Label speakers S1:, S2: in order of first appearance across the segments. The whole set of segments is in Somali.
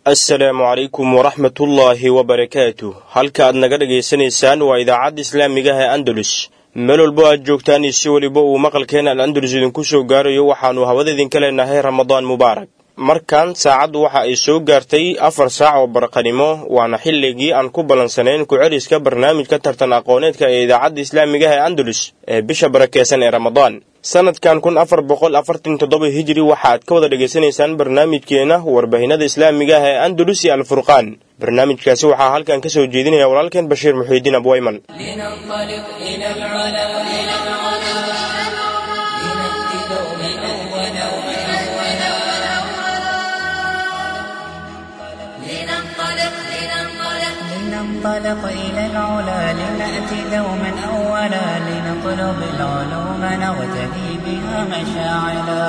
S1: assalaamu calaykum waraxmatullaahi wabarakaatu halka aad naga dhagaysanaysaan waa idaacadda islaamigaha ee andalus meel walbo aad joogtaan iyo si weliba uu maqalkeena al andalus idinku soo gaarayo waxaannu hawada idinka leenahay ramadaan mubaarak markan saacaddu waxa ay soo gaartay afar saac oo barqanimo waana xilligii aan ku ballansanayn ku-celiska barnaamijka tartan aqooneedka ee idaacadda islaamigaha ee andalus ee bisha barakeysan ee ramadaan sanadkan kun afar boqol afartan toddoba hijiri waxaaad ka wada dhegaysanaysaan barnaamijkeena warbaahinada islaamigaah ee andalus iyo alfurqaan barnaamijkaasi waxaa halkan ka soo jeedinaya walaalkeen bashiir muxiidiin abwayman
S2: لننطلق إلى العلا لنأتي دوما أولا لنطلب العلوم نغتدي بها مشاعلا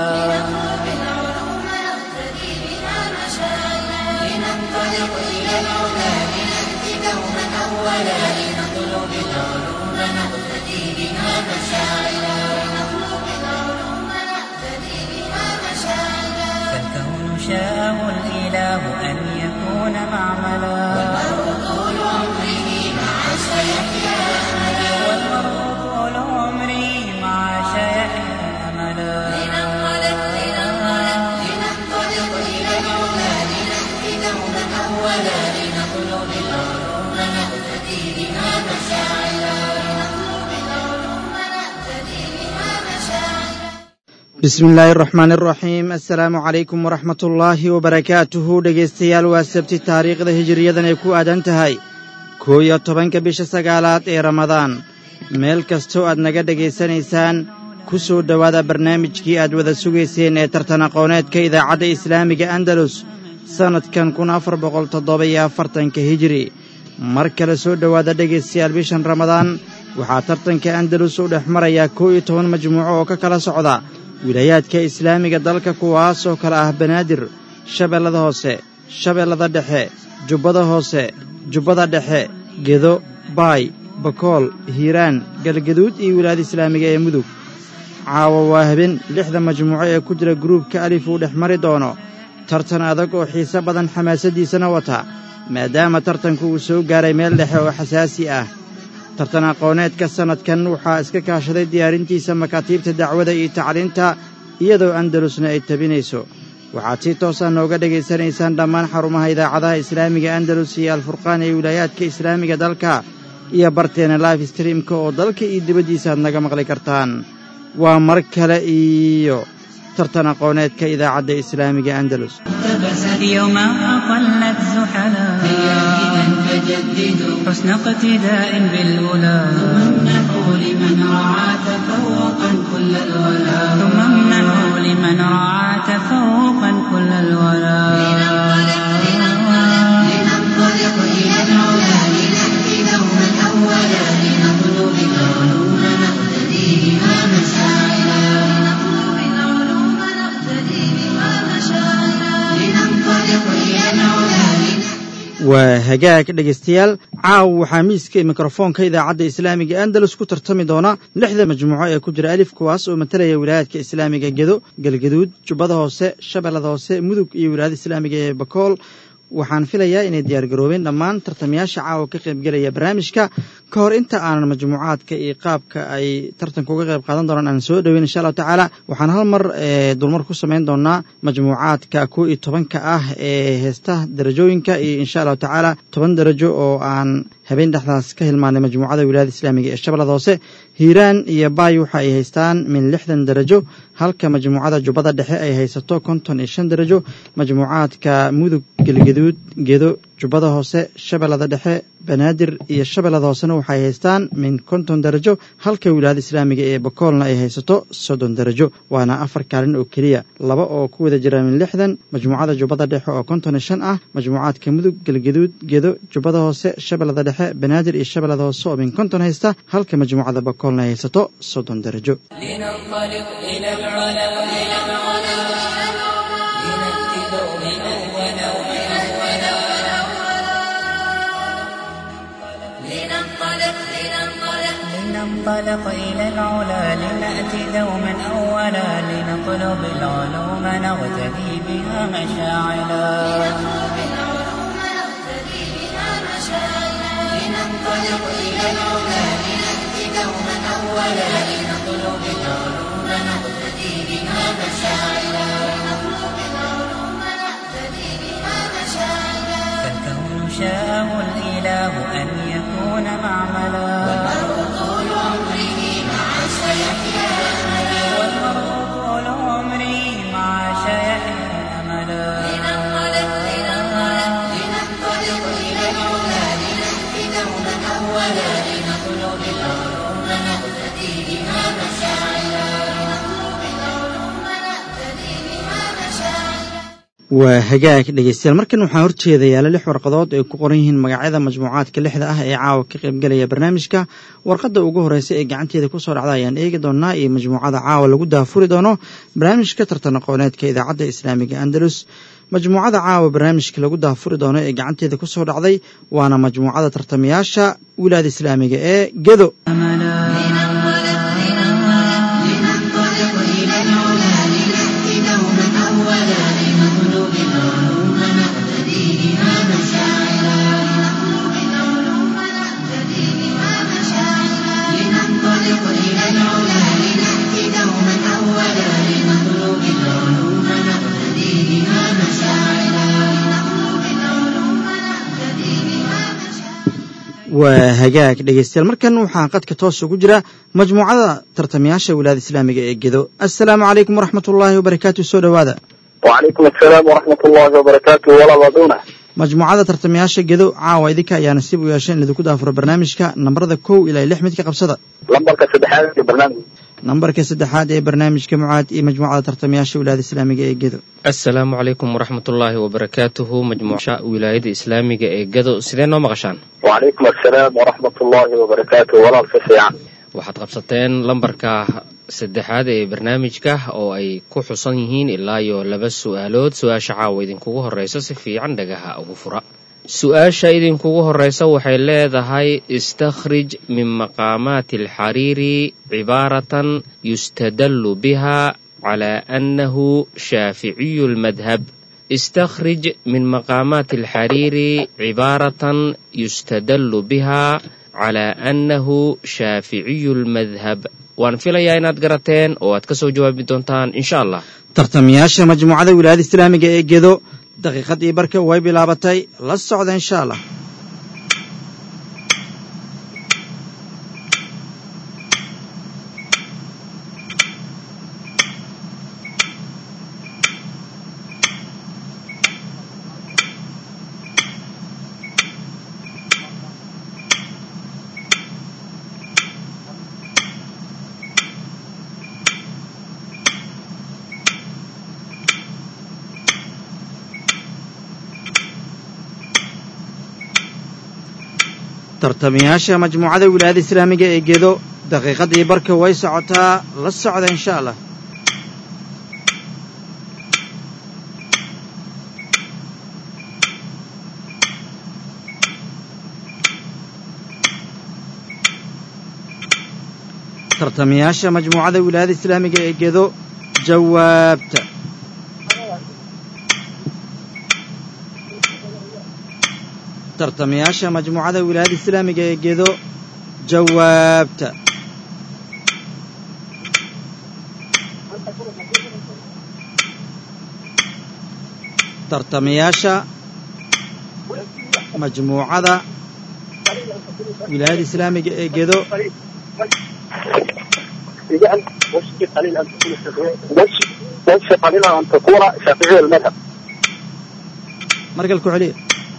S2: لننطلق إلى العلا لنأتي دوما أولا لنطلب العلوم نغتدي بها مشاعلا فالكون شاءه الإله أن يكون معملا والمرء طول عمره مع سيحيا أملا والمرء طول عمره مع سيحيا أملا لننطلق لننطلق لننطلق إلى العلا لنأتي دوما أولا لنطلب العلوم نقتدي بها مشاعلا لنطلب العلوم نقتدي بها مشاعلا
S3: bismi illaahi araxmaan araxiim assalaamu calaykum waraxmat ullaahi wabarakaatuhu dhegaystayaal waa sabti taariikhda hijiriyadan ay ku aadan tahay koo iyo tobanka bisha sagaalaad ee ramadaan meel kastoo aad naga dhegaysanaysaan ku soo dhowaada barnaamijkii aad wada sugayseen ee tartan aqooneedka idaacadda islaamiga andalus sannadkan kun afar boqol toddoba iyo afartanka hijiri mar kale soo dhowaada dhegaystayaal bishan ramadaan waxaa tartanka andalus u dhex marayaa koo iyo toban majmuuco oo ka kala socda wilaayaadka islaamiga dalka kuwaas oo kale ah banaadir shabeellada hoose shabeellada dhexe jubbada hoose jubbada dhexe gedo baay bakool hiiraan galgaduud iyo wilaayada islaamiga ee mudug caawa waa habeen lixda majmuuco ee ku jira gruubka alif uu dhex mari doono tartan adag oo xiise badan xamaasaddiisana wata maadaama tartanku uu soo gaaray meel dhexe oo xasaasi ah tartan aqooneedka sannadkan waxaa iska kaashaday diyaarintiisa makaatiibta dacwada iyo tacliinta iyadoo andalusna ay tabinayso waxaad si toosa nooga dhegaysanaysaan dhammaan xarumaha idaacadaha islaamiga andalus iyo alfurqaan ee wilaayaadka islaamiga dalka iyo barteena life streamka oo dalka iyo dibaddiisa aad naga maqli kartaan waa mar kale iyo tartan aqooneedka idaacadda islaamiga andalus
S2: اقتبست يوما أقلت زحلا فجددوا حسن اقتداء بالأولى امنحوا لمن رعى تفوقا كل الولا ثم امنحوا لمن رعى تفوقا كل الولا لننطلق إلى العلا لنأتي دوما أولا لنطلب العلوم نقتدي بها مشاعلا لنطلب العلوم نقتدي بها مشاعلا لننطلق إلى العلا
S3: waa hagaag dhegaystayaal caaw waxaa miiska iyo mikrofoonka idaacadda islaamiga andalus ku tartami doona lixda majmuuco ee ku jira alif kuwaas oo matalaya wilaayaadka islaamiga gedo galgaduud jubbada hoose shabeellada hoose mudug iyo wilaayada islaamiga ee bakool waxaan filayaa inay diyaargaroobeen dhammaan tartamayaasha caawa ka qaybgelaya barnaamijka ka hor inta aanan majmuucaadka iyo qaabka ay tartanka uga qayb qaadan doonaan aan soo dhoweyn insha allahu tacaala waxaan hal mar dulmar ku samayn doonaa majmuucaadka kow iyo tobanka ah ee heesta darajooyinka iyo insha allahu tacaala toban darajo oo aan habeen dhexdaas ka hilmaanay majmuucada wilaayada islaamiga ee shabeellada hoose hiiraan iyo baay waxa ay haystaan min lixdan darajo halka majmuucada jubbada dhexe ay haysato konton iyo shan darajo majmuucaadka mudug gelgaduud gedo jubbada hoose shabeellada dhexe banaadir iyo shabeellada hoosena waxay haystaan min konton darajo halka wilaayada islaamiga ee bakoolna ay haysato soddon darajo waana afar kaalin oo keliya laba oo ku wada jira min lixdan majmuucada jubbada dhexe oo konton iyo shan ah majmuucaadka mudug gelgaduud gedo jubbada hoose shabeellada dhexe banaadir iyo shabeellada hoose oo min konton haysta halka majmuucada bakoolna ay haysato soddon darajo
S2: لننطلق إلى العلا إلى العلا لنأتي دوما أولا لننطلق لننطلق لننطلق إلى العلا لنأتي دوما أولا لنطلب العلوم نغتدي بها مشاعلا إلى العلا لنأتي دوما أولا لنطلب العلوم نقتدي بها مشاعلا لنطلب العلوم نقتدي بها مشاعلا
S4: فالكون شاءه الإله أن يكون معملا
S2: والمرء طول عمره مع سيحيا أملا
S4: والمرء طول عمري مع شيحيا أملا
S2: لننطلق لننطلق لننطلق إلى العلا لنأتي دوما أولا لنطلب العلوم نقتدي بها مشاعلا لنطلب العلوم نقتدي بها مشاعلا
S3: waa hagaag dhegeystayaal markan waxaa horjeeda yaala lix warqadood ay ku qoran yihiin magacyada majmuucaadka lixda ah ee caawa ka qaybgelaya barnaamijka warqadda ugu horeysa ee gacanteeda kusoo dhacda ayaan eegi doonaa iyo majmuucada caawa lagu daafuri doono barnaamijka tartan aqooneedka idaacadda islaamiga andalus majmuucada caawa barnaamijka lagu daafuri doono ee gacanteeda kusoo dhacday waana majmuucada tartamayaasha wilaada islaamiga ee gedo
S4: أملا
S2: لننطلق إلى العلا لنأتي دوما أولا لنطلب العلوم نقتدي بها مشاعلا لنطلب العلوم نقتدي بها مشاعلا لننطلق إلى العلا لنأتي دوما أولا لنطلب العلوم نقتدي بها مشاعلا لنطلب العلوم نقتدي بها مشاعلا
S3: waa hagaag dhegeystayaal markan waxaa qadka toos ugu jira majmuucada tartamayaasha wilaada islaamiga ee gedo assalaamu calaykum waraxmat ullaahi wabarakaatu soo dhowaada
S5: وعليكم السلام ورحمة الله وبركاته ولا ضدونه
S3: majmuucada tartamayaasha gedo caawa idinka ayaa nasiib u yeeshay in idinku daafuro barnaamijka nambarada kow ilaa lix midka qabsada
S5: لمبرك سدحات في برنامج
S3: nambarka saddexaad ee barnaamijka mucaad iyo majmuucada tartamayaasha wilaada islaamiga ee gedo
S6: asalaamu calaykum waraxmatullaahi wabarakaatuhu majmuuca wilaayada islaamiga ee gado sidee noo maqashaan
S5: وعليكم السلام ورحمة الله وبركاته ولا الفسيعان
S6: waxaad qabsateen lambarka saddexaad ee barnaamijka oo ay ku xusan yihiin ilaa iyo laba su'aalood su-aasha caawa idinkugu horreysa si fiican dhagaha ugu fura su-aasha idinkugu horreysa waxay leedahay istakhrij min maqaamaati alxariiri cibaaratan yustadallu biha calaa annahu shaaficiyu lmadhab استخرج من مقامات الحرير عبارة يستدل بها على أنه شافعي المذهب waan filayaa inaad garateen oo aad ka soo jawaabi doontaan insha allah
S3: tartamayaasha majmuucada wilaayada islaamiga ee gedo daqiiqadii barka way bilaabatay la socda insha allah tartamayaasha majmuucada wilaayada islaamiga ee gedo daqiiqadii barka way socotaa la socda insha allah tartamayaasha majmuucada wilaayada islaamiga ee gedo jawaabta tartamayaasha majmuucada wilaayada islaamiga ee gedo jawaabta tartamayaasha majmuucada wilaayada islaamiga ee gedo
S5: وش قليل أن تكون وش وش قليل أن تكون شافعي المذهب
S3: markale ku celiya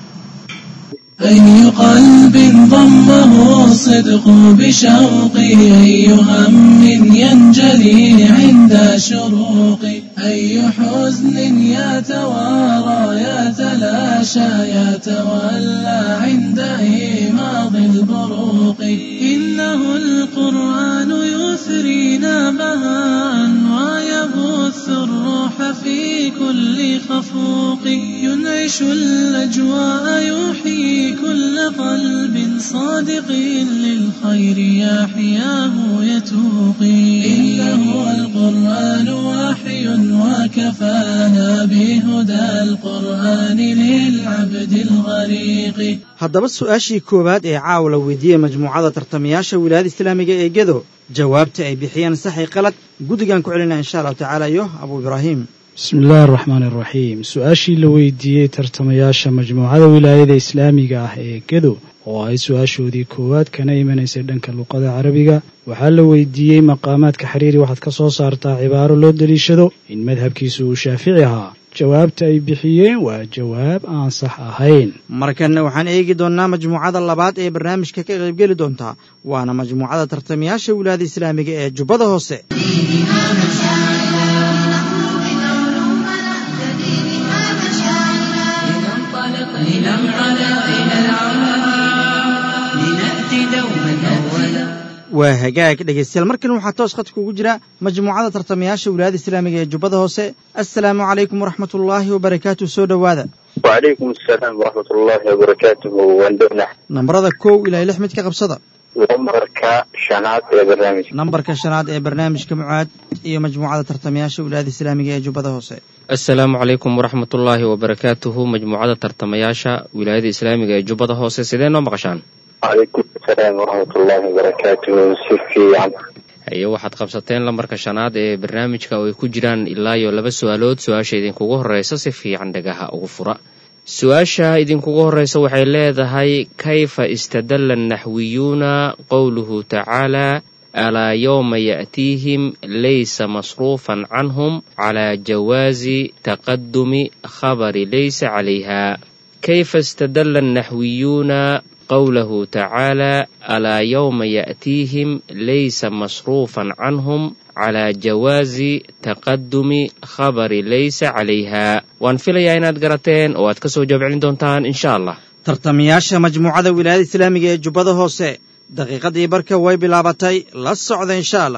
S7: أي قلب ضمه الصدق بشوقي أي هم ينجلي عند شروقي أي حزن يتوارى يتلاشى يتولى عند إيماض البروق إنه القرآن يثرينا بهاء ويبث الروح في كل خفوق ينعش يعيش الأجواء يحيي كل قلب صادق للخير يحياه يتوقي إنه القرآن وحي وكفانا بهدى القرآن للعبد الغريق
S3: haddaba su-aashii koowaad ee caawa la weydiiyey majmuucada tartamayaasha wilaayada islaamiga ee gedo jawaabta ay bixiyeen saxi qalad guddigan ku celinaa insha allahu tacaala iyo abuu ibraahim
S8: bismi illaahi araxmaani araxiim su-aashii la weydiiyey tartamayaasha majmuucada wilaayada islaamiga ah ee gedo oo ay su-aashoodii koowaad kana imanaysay dhanka luqada carabiga waxaa la weydiiyey maqaamaadka xiriiri waxaad ka soo saartaa cibaaro loo deliishado in madhabkiisu uu shaafici ahaa jawaabta ay bixiyeen waa jawaab aan sax ahayn
S3: markanna waxaan eegi doonnaa majmuucada labaad ee barnaamijka ka qaybgeli doontaa waana majmuucada tartamayaasha wilaayada islaamiga ee jubbada hoose
S2: لننطلق لننطلق إلى العلا لنأتي دوما أولا
S3: waa hagaag dhegaystayaal markan waxaa toos khadka ugu jira majmuucada tartamayaasha wilaayada islaamiga ee jubbada hoose assalaamu calaykum waraxmatullaahi wabarakaatu soo dhowaada
S5: وعليكم السلام ورحمة الله وبركاته واندرنا
S3: nambarada kow ilaa lix mid ka qabsada
S5: لمركا شنات يا برنامج
S3: nambarka shanaad ee barnaamijka mucaad iyo majmuucada tartamayaasha wilaayada islaamiga ee jubbada hoose
S6: asalaamu calaykum waraxmatullaahi wabarakaatuhu majmuucada tartamayaasha wilaayada islaamiga ee jubbada hoose sidee noo maqashaan
S5: وعليكم السلام ورحمة الله وبركاته سيفي عم
S6: haye waxaad qabsateen lambarka shanaad ee barnaamijka oo ay ku jiraan ilaa iyo laba su-aalood su-aasha idinkugu horreysa si fiican dhagaha ugu fura su-aasha idinkugu horreysa waxay leedahay kayfa istadalla annaxwiyuuna qowluhu tacaala alaa yowma ya'tiihim laysa masruufan canhum calaa jawaazi taqadumi khabari laysa calayha kayfa istadalla annaxwiyuuna qowlahu tacaala alaa yowma ya'tiihim laysa masruufan canhum calaa jawaazi taqadumi khabari laysa calayha waan filayaa inaad garateen oo aad ka soo jawaab celin doontaan insha allah
S3: tartamayaasha majmuucada wilaayada islaamiga ee jubbada hoose daqiiqadii barka way bilaabatay la socda insha allah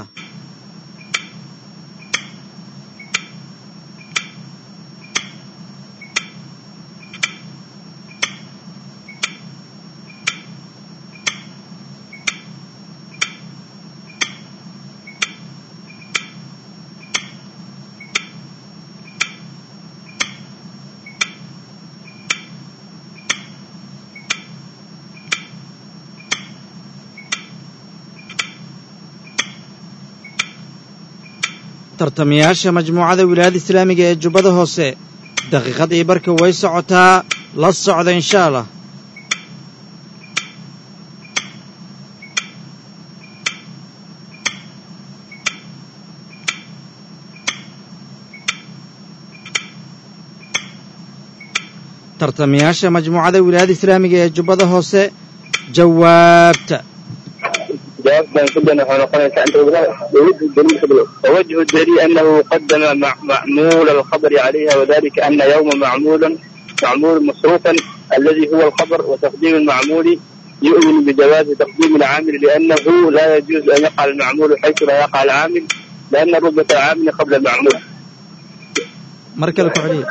S3: tartamayaasha majmuucada wilaayada islaamiga ee jubbada hoose daqiiqadii barka way socotaa la socda insha allah tartamayaasha majmuucada wilaayada islaamiga ee jubbada hoose jawaabta
S5: جواب كان كلنا احنا قلنا انت وجه الدليل قبله ووجه الدليل انه قدم مع معمول الخبر عليها وذلك ان يوم معمول معمول مصروفا الذي هو الخبر وتقديم المعمول يؤمن بجواز تقديم العامل لانه لا يجوز ان يقع المعمول حيث لا يقع العامل لان رتبه العامل قبل المعمول
S3: mar kale ku celiya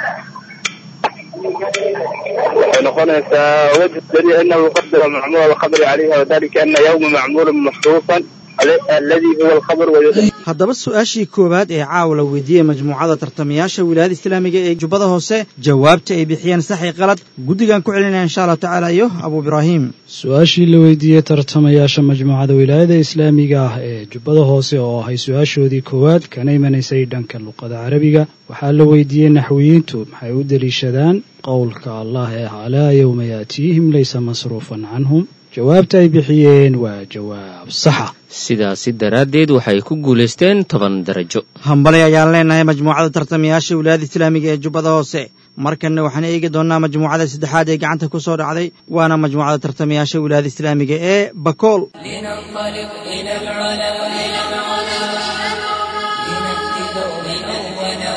S5: وحين قلنا وجه الدليل انه قدم معمول الخبر عليها وذلك ان يوم معمول مصروفا الذي هو الخبر ويؤمن
S3: haddaba su-aashii koowaad ee caawa la weydiiyey majmuucada tartamayaasha wilaayada islaamiga ee jubbada hoose jawaabta ay bixiyeen saxi qalad guddigan ku celinaya insha allahu tacaala iyo abuu ibraahim
S8: su-aashii la weydiiyey tartamayaasha majmuucada wilaayada islaamiga ah ee jubbada hoose oo ahay su-aashoodii koowaad kana imanaysay dhanka luqada carabiga waxaa la weydiiyey naxwiyiintu maxay u deliishadaan qowlka allah ee alaa yowma yaatiihim laysa masruufan canhum jawaabta ay bixiyeen waa jawaab saxa
S6: sidaasi daraaddeed waxay ku guulaysteen toban darajo
S3: hambali ayaan leenahay majmuucada tartamayaasha wilaayada islaamiga ee jubbada hoose markanna waxaan eegi doonnaa majmuucada saddexaad ee gacanta ku soo dhacday waana majmuucada tartamayaasha wilaayada islaamiga ee bakool
S2: لننطلق إلى العلا إلى العلا لنأتي دوما أولا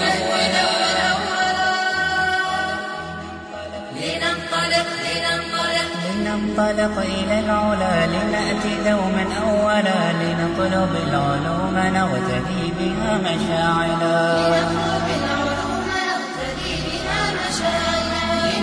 S9: لننطلق لننطلق
S4: لننطلق إلى العلا لنأتي دوما أولا لنطلب العلوم نغتدي بها مشاعلا
S9: نطلب العلوم نقتدي بها مشاعرنا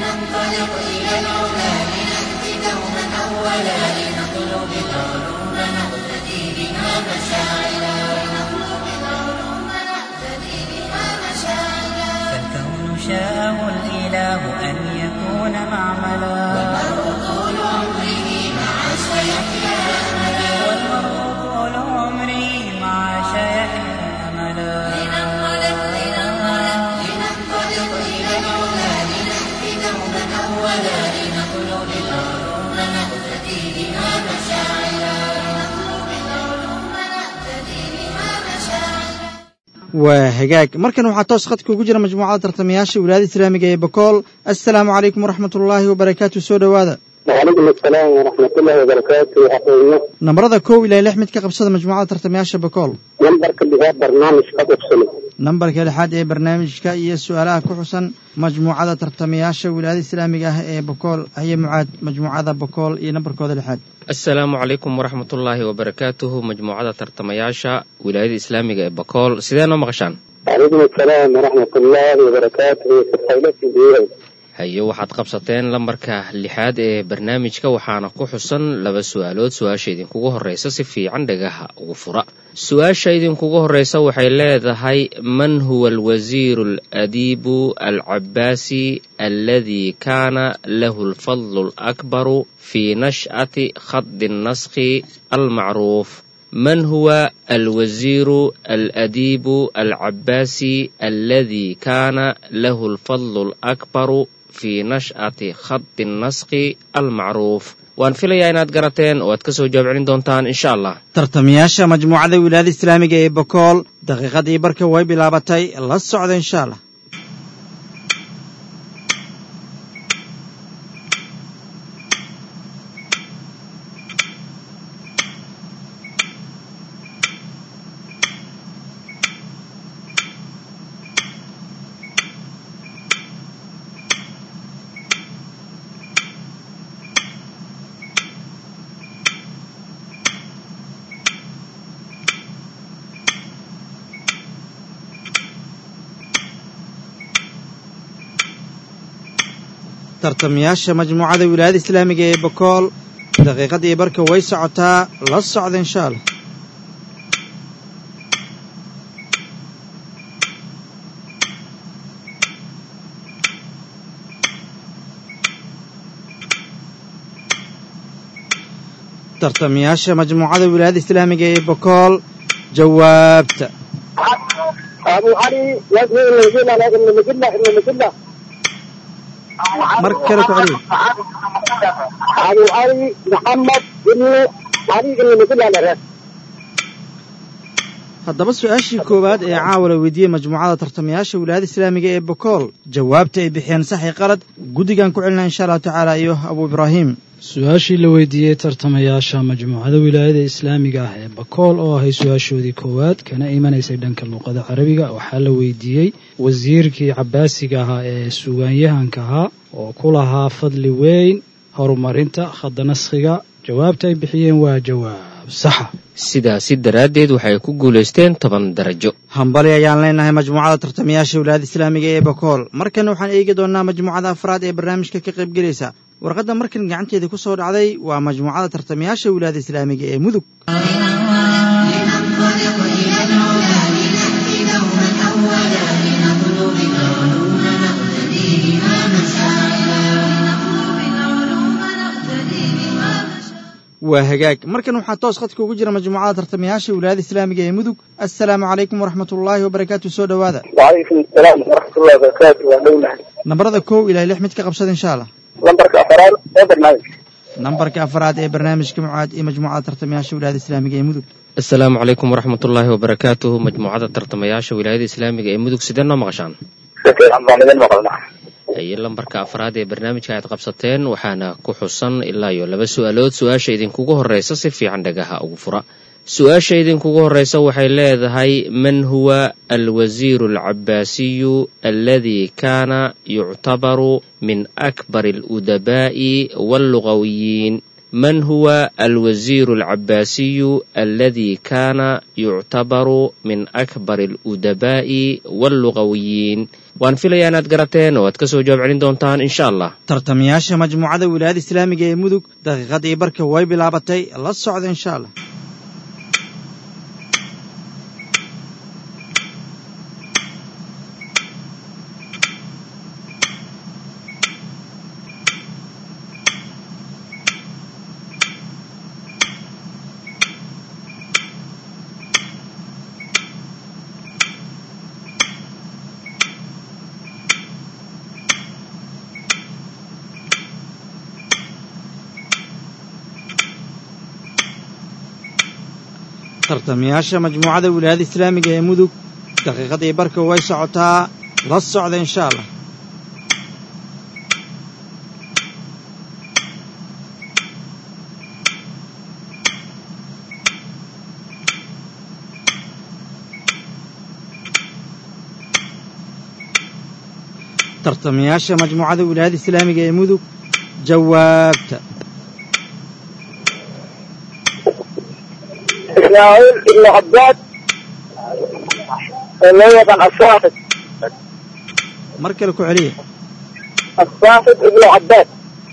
S9: ننطلق إلى العلا لنأتي دوما أولا لنطلب العلوم نقتدي بها مشاعلا لنطلب العلوم نقتدي بها مشاعلا
S4: فالكون شاءه الإله أن يكون معملا
S9: والمرء طول عمره مع سيحيا أملا
S4: والمرء طول عمري مع شيحيا أملا
S9: لننطلق لننطلق لننطلق إلى العلا لنأتي دوما أولا لنطلب العلوم نقتدي بها مشاعلا لنطلب العلوم نقتدي بها مشاعلا
S3: waa hagaag markan waxaa toos khadka ugu jira majmuucada tartamayaasha wilaayada islaamiga ee bakool assalaamu calaykum waraxmat ullaahi wabarakaatu soo dhowaada
S5: وعليكم السلام ورحمة الله وبركاته أخوينا
S3: nambarada kow ilaa lix mid ka qabsada majmuucada tartamayaasha bakool
S5: نمبر كبيرة برنامج قد أفصله
S3: nambarka lixaad ee barnaamijka iyo su-aalaha ku xusan majmuucada tartamayaasha wilaayada islaamiga ah ee bakool haye mucaad majmuucada bakool iyo nambarkooda lixaad
S6: asalaamu calaykum waraxmatullaahi wabarakaatuhu majmuucada tartamayaasha wilaayada islaamiga ee bakool sidee noo maqashaan
S5: وعليكم السلام ورحمة الله وبركاته في الخيلة في
S6: haye waxaad qabsateen lambarka lixaad ee barnaamijka waxaana ku xusan laba su-aalood su-aasha idinkugu horreysa si fiican dhagaha ugu fura su-aasha idinkugu horreysa waxay leedahay man huwa alwasiiru aladiibu alcabaasi alladii kaana lahu alfadlu alakbaru fi nash'ati khadi naskhi almacruuf من هو الوزير الأديب العباسي الذي كان له الفضل الأكبر في نشأة خط النسق المعروف waan filayaa inaad garateen oo aad ka soo jawaab celin doontaan insha allah
S3: tartamayaasha majmuucada wilaayada islaamiga ee bakool daqiiqadii barka way bilaabatay la socda insha allah tartamayaasha majmuucada wilaayada islaamiga ee bakool daqiiqadii barka way socotaa la socda insha allah tartamayaasha majmuucada wilaayada islaamiga ee bakool jawaabta
S5: أبو علي وزن المجلة لازم المجلة المجلة
S3: mar kale ku celiya
S5: أبو علي محمد بن علي المجلة لازم
S3: haddaba su-aashii koowaad ee caawa la weydiiyey majmuucada tartamayaasha wilaayada islaamiga ee bakool jawaabta ay bixiyeen saxi qalad guddigan ku celinaa insha allahu tacaala iyo abu ibraahim
S8: su-aashii la weydiiyey tartamayaasha majmuucada wilaayada islaamiga ah ee bakool oo ahay su-aashoodii koowaad kana imanaysay dhanka luuqada carabiga waxaa la weydiiyey wasiirkii cabaasiga ahaa ee sugaanyahanka ahaa oo ku lahaa fadli weyn horumarinta khadda naskhiga jawaabta ay bixiyeen waa jawaab saxa
S6: sidaasi daraaddeed waxay ku guulaysteen toban darajo
S3: hambali ayaan leenahay majmuucada tartamayaasha wilaayada islaamiga ee bakool markan waxaan eegi doonnaa majmuucada afraad ee barnaamijka ka qaybgelaysa warqadda markan gacanteeda ku soo dhacday waa majmuucada tartamayaasha wilaayada islaamiga ee mudug
S9: لننطلق إلى العلا لنأتي دوما أولا لنطلب العلوم نقتدي بها مشاعلا لنطلب العلوم نقتدي بها مشاعلا
S3: waa hagaag markan waxaa toos khadka ugu jira majmuucada tartamayaasha wilaayada islaamiga ee mudug assalaamu calaykum waraxmat ullaahi wabarakaatu soo dhowaada
S5: وعليكم السلام ورحمة الله وبركاته وعلينا
S3: nambarada kow ilaa lix mid ka qabsada insha allah
S5: لمبرك أفراد ee برنامج
S3: nambarka afraad ee barnaamijka mucaad iyo majmuucada tartamayaasha wilaayada islaamiga ee mudug
S6: asalaamu calaykum waraxmatullaahi wabarakaatuhu majmuucada tartamayaasha wilaayada islaamiga ee mudug sidee noo maqashaan
S5: شكرا عن ضامن مقلنا
S6: haye lambarka afraad ee barnaamijka aad qabsateen waxaana ku xusan ilaa iyo laba su-aalood su-aasha idinkugu horreysa si fiican dhagaha ugu fura su-aasha idinkugu horreysa waxay leedahay man huwa alwasiiru alcabaasiyu alladii kaana yuctabaru min akbar aludabaa'i wallugawiyiin من هو الوزير العباسي الذي كان يعتبر من أكبر الأدباء واللغويين waan filayaa inaad garateen oo aad ka soo jawaab celin doontaan insha allah
S3: tartamayaasha majmuucada wilaayada islaamiga ee mudug daqiiqadii barka way bilaabatay la socda insha allah tartamayaasha majmuucada wilaayada islaamiga ee mudug daqiiqadii barka way socotaa la socda insha allah tartamayaasha majmuucada wilaayada islaamiga ee mudug jawaabta
S5: إسماعيل ابن عباد اللي هو الصاحب
S3: mar kale ku celiya
S5: الصاحب ابن عباد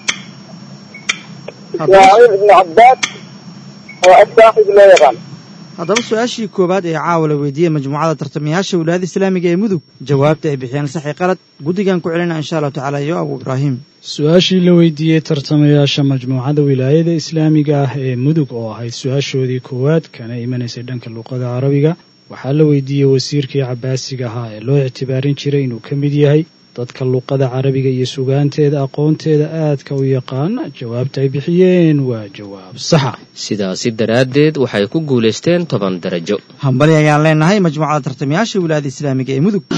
S5: إسماعيل ابن عباد هو الصاحب لا يغال
S3: haddaba su-aashii koowaad ee caawa la weydiiyey majmuucada tartamayaasha wilaayada islaamiga ee mudug jawaabta ay bixiyeen saxi qalad guddigan ku celina insha allahu tacaala iyo abu ibraahim
S8: su-aashii la weydiiyey tartamayaasha majmuucada wilaayada islaamiga ah ee mudug oo ahayd su-aashoodii koowaad kana imanaysay dhanka luuqada carabiga waxaa la weydiiyey wasiirkii cabaasiga ahaa ee loo ictibaarin jiray inuu ka mid yahay dadka luuqada carabiga iyo sugaanteeda aqoonteeda aadka u yaqaan jawaabta ay bixiyeen waa jawaab saxa
S6: sidaasi daraaddeed waxay ku guulaysteen toban darajo
S3: hambali ayaan leenahay majmuucada tartamayaasha wilaayada islaamiga ee mudug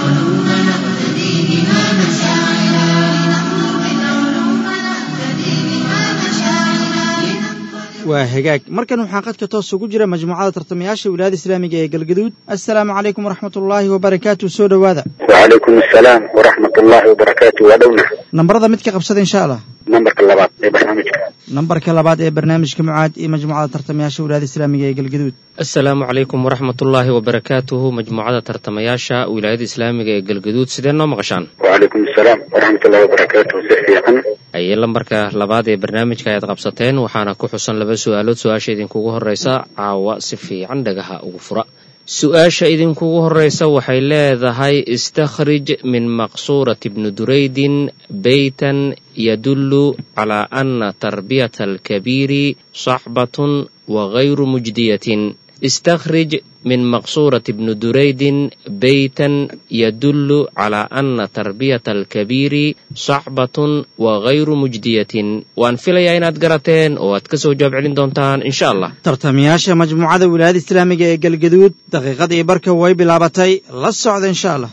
S3: waa hagaag markan waxaa qadka toos ugu jira majmuucada tartamayaasha wilaayada islaamiga ee galgaduud assalaamu calaykum waraxmat ullaahi wabarakaatu soo dhowaada
S5: وعليكم السلام ورحمة الله وبركاته ودونا
S3: nambarada mid ka qabsada insha allah
S5: نمبر اللبات في برنامجك
S3: nambarka labaad ee barnaamijka mucaad iyo majmuucada tartamayaasha wilaayada islaamiga ee galgaduud
S6: assalaamu calaykum waraxmatullaahi wabarakaatuhu majmuucada tartamayaasha wilaayada islaamiga ee galgaduud sidee noo maqashaan
S5: وعليكم السلام ورحمة الله وبركاته سيحيقا
S6: ayay lambarka labaad ee barnaamijka ayaad qabsateen waxaana ku xusan laba su-aalood su-aasha idinkugu horreysa caawa si fiican dhagaha ugu fura su-aasha idinkugu horreysa waxay leedahay istakhrij min maqsuurati bni duraydin beytan yadullu calaa ana tarbiyata alkabiiri saxbatun wagayru mujdiyatin istakhrij min maqsuurati bni duraydin beytan yadullu calaa ana tarbiyata alkabiiri saxbatun wagayru mujdiyatin waan filayaa inaad garateen oo aad ka soo jawaab celin doontaan insha allah
S3: tartamayaasha majmuucada wilaayada islaamiga ee galgaduud daqiiqadii barka way bilaabatay la socda insha allah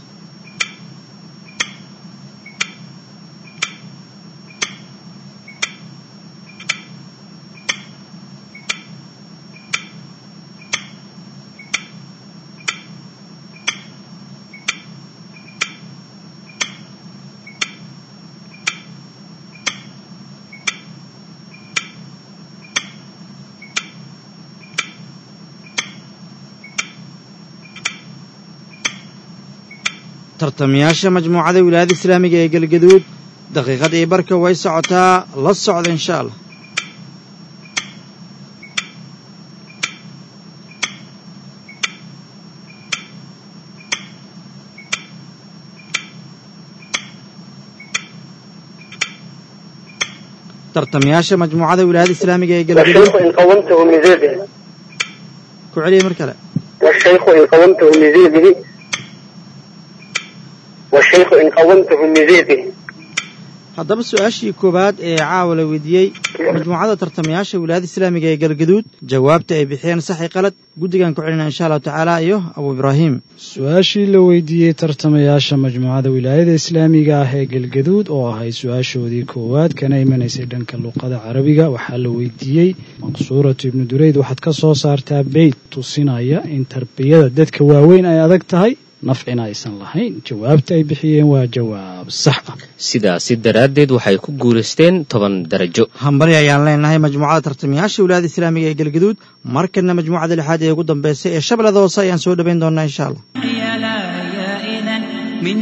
S3: tartamayaasha majmuucada wilaayada islaamiga ee galgaduud daqiiqadii barka way socotaa la socda insha allah tartamayaasha majmuucada wilaayada islaamiga ee galgaduud
S5: والشيخ إن قومته من زيده
S3: ku celiya mar kale
S5: والشيخ إن قومته من زيده والشيخ إن قومته من زيده
S3: haddaba su-aashii koowaad ee caawa la weydiiyey majmuucada tartamayaasha wilaayada islaamiga ee galgaduud jawaabta ay bixiyeen saxi qalad guddigan ku celina insha allahu tacaala iyo abu ibraahim
S8: su-aashii la weydiiyey tartamayaasha majmuucada wilaayada islaamiga ah ee galgaduud oo ahayd su-aashoodii koowaad kana imanaysay dhanka luuqada carabiga waxaa la weydiiyey maqsuuratu ibnu dureyd waxaad ka soo saartaa beyt tusinaya in tarbiyada dadka waaweyn ay adag tahay nafcina aysan lahayn jawaabta ay bixiyeen waa jawaab sax ah
S6: sidaasi daraaddeed waxay ku guulaysteen toban darajo
S3: hambali ayaan leenahay majmuucada tartamayaasha wilaayada islaamiga ee galgaduud markana majmuucada lixaad ee ugu dambeysay ee shabeellada hoose ayaan soo dhowayn doonaa insha allah
S4: يا لا يا إذا منه ما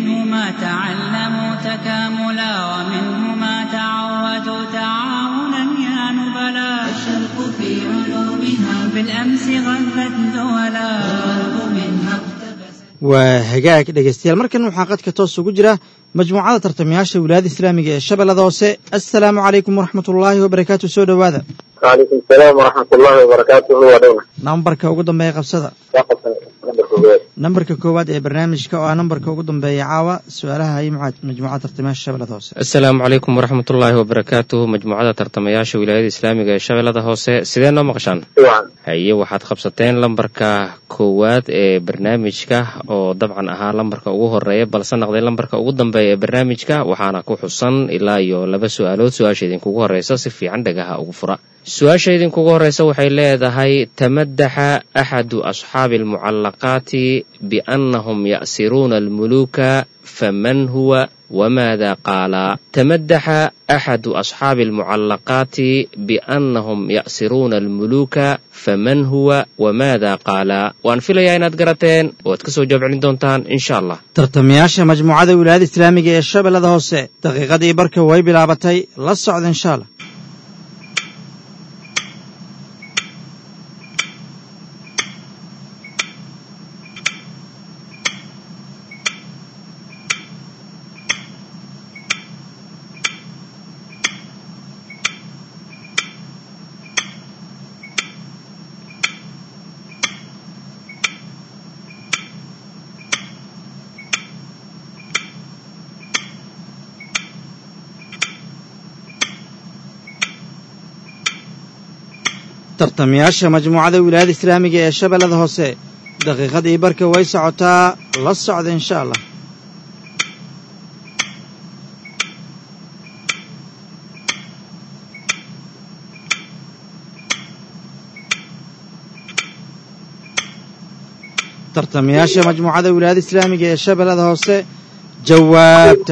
S4: تعلموا تكاملا ومنه ما تعودوا تعاونا يا نبلا
S9: الشرق في علومها
S4: بالأمس غذت دولا
S9: والغرب منها اقتبست
S3: waa hagaag dhegaystayaal markan waxaa qadka toos ugu jira majmuucada tartamayaasha wilaayada islaamiga ee shabeellada hoose assalaamu calaykum waraxmatullaahi wabarakaatu soo dhowaada
S5: وعليكم السلام ورحمة الله وبركاته ودونا
S3: nambarka ugu dambeeya qabsada nambarka koowaad ee barnaamijka oo ah nambarka ugu dambeeya caawa su-aalaha ay mucaad majmuucada tartamayaasha shabeellada hoose
S6: asalaamu calaykum waraxmatullaahi wabarakaatuh majmuucada tartamayaasha wilaayada islaamiga ee shabeellada hoose sidee noo maqashaan
S5: طبعا
S6: haye waxaad qabsateen lambarka koowaad ee barnaamijka oo dabcan ahaa lambarka ugu horeeya balse naqday lambarka ugu dambeeya ee barnaamijka waxaana ku xusan ilaa iyo laba su-aalood su-aasha idinkugu horeysa si fiican dhagaha ugu fura su-aasha idinkugu horeysa waxay leedahay tamadaxa axadu asxaabi almucallaqaati biannahum ya'siruuna almuluuka faman huwa wmaada qaala tamadaxa axadu asxaabi almucallaqaati biannahum ya'siruuna almuluuka faman huwa wamaada qaala waan filayaa inaad garateen waad ka soo jawaab celin doontaan insha allah
S3: tartamayaasha majmuucada wilaayada islaamiga ee shabeellada hoose daqiiqadii barka way bilaabatay la socda insha allah tartamayaasha majmuucada wilaayada islaamiga ee shabeellada hoose daqiiqadii barka way socotaa la socda insha allah tartamayaasha majmuucada wilaayada islaamiga ee shabeellada hoose jawaabta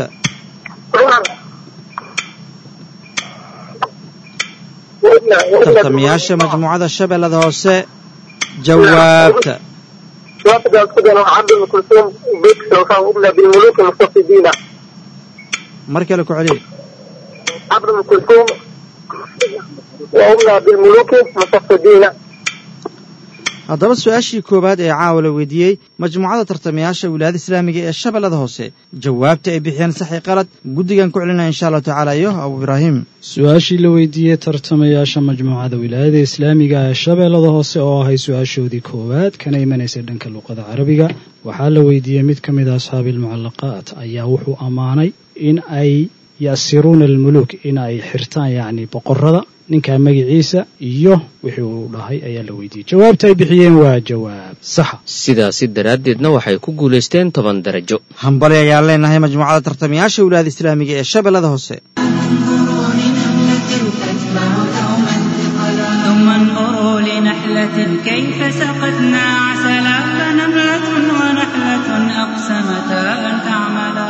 S3: tartamayaasha majmuucada shabeellada hoose jawaabta
S5: وافد القدر عبد ام كلثوم بيت سوف أبلى بالملوك المستفيدين
S3: mar kale ku celiya
S5: عبد ام كلثوم وأبلى بالملوك المستفيدين
S3: haddaba su-aashii koowaad ee caawa la weydiiyey majmuucada tartamayaasha wilaayada islaamiga ee shabeellada hoose jawaabta ay bixiyeen saxi qalad guddigan ku celinaya insha allahu tacaala iyo abu ibraahim
S8: su-aashii la weydiiyey tartamayaasha majmuucada wilaayada islaamiga ee shabeellada hoose oo ahay su-aashoodii koowaad kana imanaysay dhanka luqada carabiga waxaa la weydiiyey mid ka mid a asxaabi almucallaqaat ayaa wuxuu ammaanay in ay yasiruuna almuluuk in ay xirtaan yacni boqorada ninkaa magaciisa iyo wixii uu dhahay ayaa la weydiiyey jawaabta ay bixiyeen waa jawaab saxa
S6: sidaasi daraaddeedna waxay ku guulaysteen toban darajo
S3: hambali ayaan leenahay majmuucada tartamayaasha wilaayada islaamiga ee shabeellada hoose
S9: انظروا لنملة تتبع دوما ثقلا
S4: ثم انظروا لنحلة كيف سقتنا عسلا فنملة ونحلة أقسمتا أن تعملا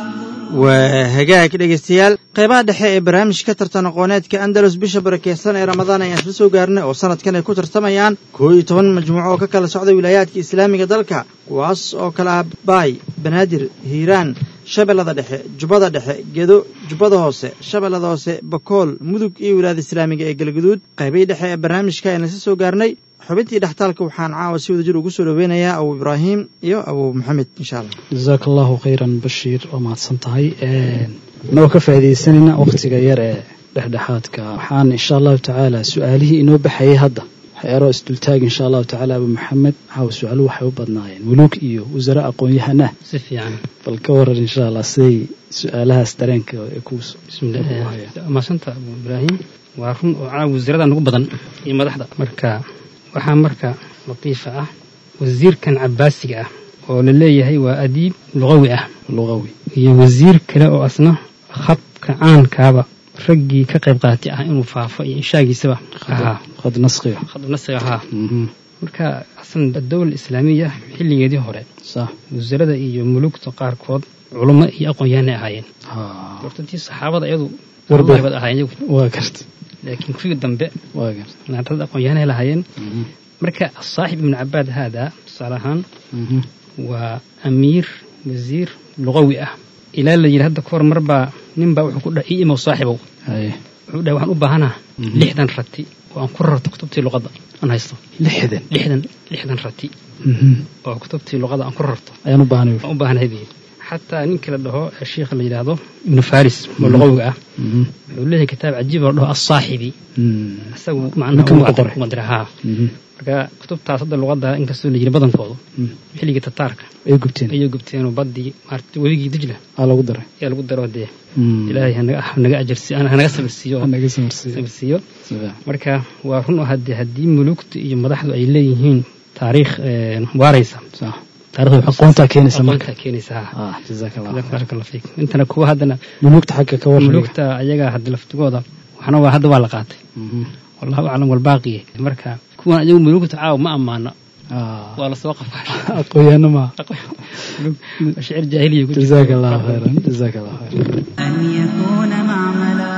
S3: waa hagaag dhegaystayaal qaybaha dhexe ee barnaamijka tartan aqooneedka andalus bisha barakeysan ee ramadaan ayaan isla soo gaarnay oo sanadkan ay ku tartamayaan koo iyo toban majmuuco oo ka kala socda wilaayaadka islaamiga dalka kuwaas oo kala ah baay banaadir hiiraan shabeellada dhexe jubbada dhexe gedo jubbada hoose shabeellada hoose bakool mudug iyo wilaayada islaamiga ee galgaduud qaybihii dhexe ee barnaamijka ayaan isla soo gaarnay xubintii dhextaalka waxaan caawa si wada jir ugu soo dhoweynayaa abu ibraahim iyo abu maxamed insha allah
S8: jasaaka allahu khayran bashiir waa mahadsan tahay inagoo ka faa'iidaysanayna wakhtiga yar ee dhexdhexaadka waxaan insha allahu tacaala su-aalihii inoo baxayay hadda waxyaaro isdultaag insha allahu tacaala abu maxamed waxaa su-aaluhu waxay u badnaayeen muluuk iyo wasare aqoon-yahanah
S10: si fiican
S8: bal ka waran insha allah siday su-aalahaas dareenka ee ku
S10: maasanta abu ibraahim waa run oo caa wasiirada nagu badan iyo madaxda marka waxaa marka latiifa ah wasiirkan cabaasiga ah oo la leeyahay waa adiib luqawi ah
S8: luqawi
S10: iyo wasiir kale oo asna khabka caankaaba raggii ka qayb qaatay ah inuu faafo iyo inshaagiisaba ahaa
S8: qad nasqiga
S10: khad nasiga ahaa marka aslan dowla islaamiya xilligeedii hore
S8: sax
S10: wasiirada iyo mulugta qaarkood culummo iyo aqoon-yahanay ahaayeen hortantii saxaabada iyadu warbaybad ahaayeen iyagu
S8: waa garta
S10: laakiin kuwii dambe
S8: waa garta
S10: naarada aqoon-yahanay lahaayeen marka saaxib ibnu cabaad haada tusaale ahaan waa amiir wasiir luqawi ah ilaa la yidhi hadda kahor marbaa ninbaa wuxuu ku dhahay ii imow saaxibow wuxuu dhahay waxaan u baahanaa lixdan rati oo aan ku rarto kutubtii luqadda aan haysto
S8: lixdan
S10: lixdan lixdan rati oo kutubtii luqadda aan ku rarto
S8: ayaan u baahnay
S10: aan u baahanahay buu yidhi xataa ninka la dhaho ee sheikha la yidhaahdo ibnu faris oo luqawiga ah wuxuu leeyahay kitaab cajiib oo la dhaho asaaxibi isagu macnaha umadira haa marka kutubtaas hadda luqadda inkastoo la yiri badankoodu xilligii tataarka
S8: ay gubteen
S10: ayay gubteenoo baddii maarata webigii dijla
S8: aa lagu daray
S10: ayaa lagu daro dee ilaahay hanaga hanaga ajarsi hanaga sabirsiiyo
S8: hanaga sabirsiiyo
S10: sabirsiiyo marka waa run oo haddii haddii mulugtu iyo madaxdu ay leeyihiin taariikh waaraysa
S8: aqoontaa keenaysa marka
S10: aqoontaa keenaysa
S8: ah jazakallah
S10: barakallahu fiik intana kuwa haddana
S8: mulugta xagga ka warramaya
S10: mulugta ayaga hadda laftigooda waxna waa hadda waa la qaatay wallahu aclam walbaaqiye marka kuwan ayagu mulugta caawa ma ammaano waa lasoo qafaashay
S8: aqoonyahanno ma
S10: shicir jaahiliya ku
S8: jazaaka allahu khayran jazaaka allahu khayran
S2: أن يكون معملا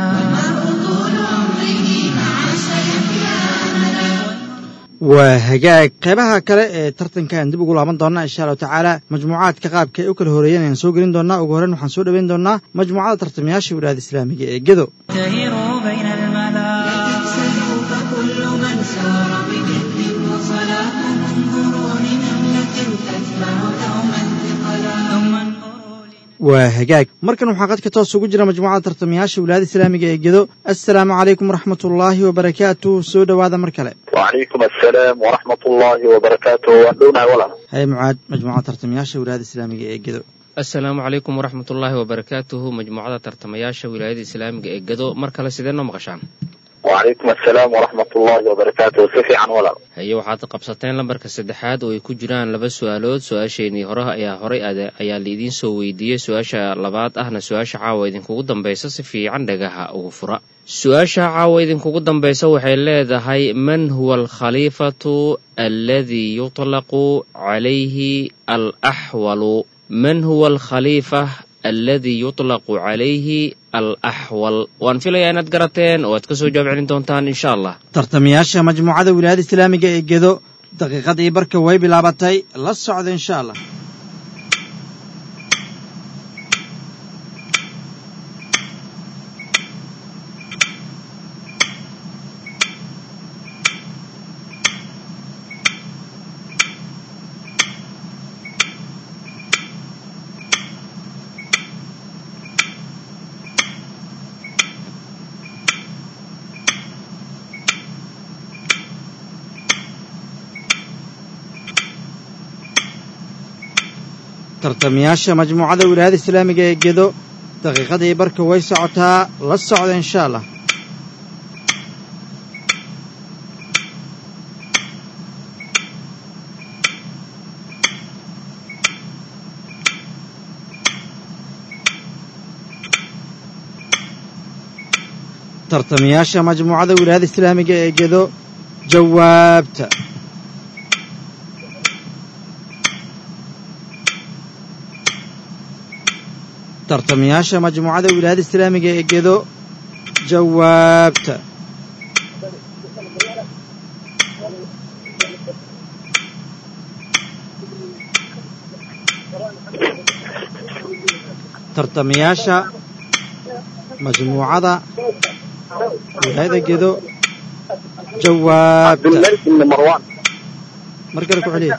S3: waa hagaag qaybaha kale ee tartankan dib ugu laaban doonaa insha allahu tacaala majmuucaadka qaabka ay u kala horeeyeen ayaan soo gelin doonaa ugu horreyn waxaan soo dhoweyn doonaa majmuucada tartamayaasha wilaayada islaamiga ee gedo
S2: تهروا بين الملا تكسلوا فكل من سار بجد وصلاة انظروا لنملة تتبع دوما ثقلا ثم انظروا
S3: waa hagaag markan waxaa qadka toos ugu jira majmuucada tartamayaasha wilaayada islaamiga ee gedo assalaamu calaykum waraxmat ullaahi wabarakaatu soo dhowaada mar kale
S5: وعليكم السلام ورحمة الله وبركاته وأندونا ولا
S3: haye mucaad majmuucada tartamayaasha wilaayada islaamiga ee gedo
S6: asalaamu calaykum waraxmatullaahi wabarakaatuhu majmuucada tartamayaasha wilaayada islaamiga ee gado mar kale sidee noo maqashaan
S5: وعليكم السلام ورحمة الله وبركاته سفي عن ولا
S6: haye waxaad qabsateen lambarka saddexaad oo ay ku jiraan laba su-aalood su-aasheenii hore ayaa horay ade ayaa laidiin soo weydiiyey su-aasha labaad ahna su-aasha caawa idinkugu dambaysa si fiican dhagaha ugu fura su-aasha caawa idinkugu dambaysa waxay leedahay man huwa alkhaliifatu alladii yuطlaqu calayhi alaxwalu man huwa alkhaliifa alladii yuطlaqu calayhi alaxwal waan filayaa inaad garateen oo aad ka soo jawaab celin doontaan insha allah
S3: tartamayaasha majmuucada wilaayada islaamiga ee gedo daqiiqadii barka way bilaabatay la socda insha allah tartamayaasha majmuucada wilaayada islaamiga ee gedo daqiiqadii barka way socotaa la socda insha allah tartamayaasha majmuucada wilaayada islaamiga ee gedo jawaabta tartamayaasha majmuucada wilaayada islaamiga ee gedo jawaabta tartamayaasha majmuucada wilaayada gedo
S5: عبد
S3: jawaabta
S5: الملك بن مروان
S3: mar kale ku celiya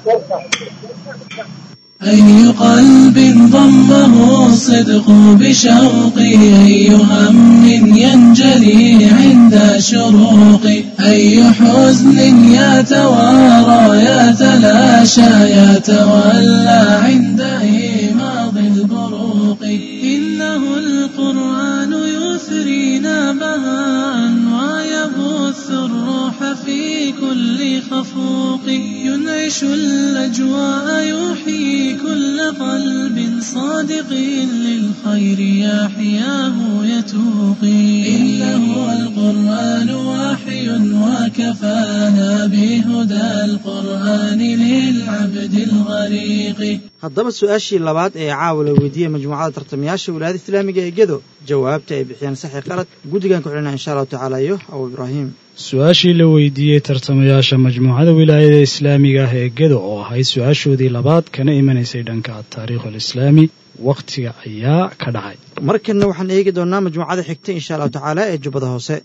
S7: أي قلب ضمه الصدق بشوقي أي هم ينجلي عند شروقي أي حزن يتوارى يتلاشى يتولى عند إيماض البروق إنه القرآن يثرينا بهاء ويبث الروح في كل خفوق ينعش الأجواء يحيي كل قلب صادق للخير يحياه يتوقي إنه القرآن وحي وكفانا بهدى القرآن للعبد الغريق
S3: haddaba su-aashii labaad ee caawa la weydiiyey majmuucada tartamayaasha wilaayada islaamiga ee gedo jawaabta ay bixiyeen saxi qalad guddigan ku xidhina insha allahu tacaala iyo abu ibraahim
S8: su-aashii la weydiiyey tartamayaasha majmuucada wilaayada islaamiga ah ee gedo oo ahayd su-aashoodii labaad kana imanaysay dhanka taariikh alislaami wakhtiga ayaa ka dhacay
S3: markanna waxaan eegi doonnaa majmuucada xigta insha allahu tacaala ee jubbada hoose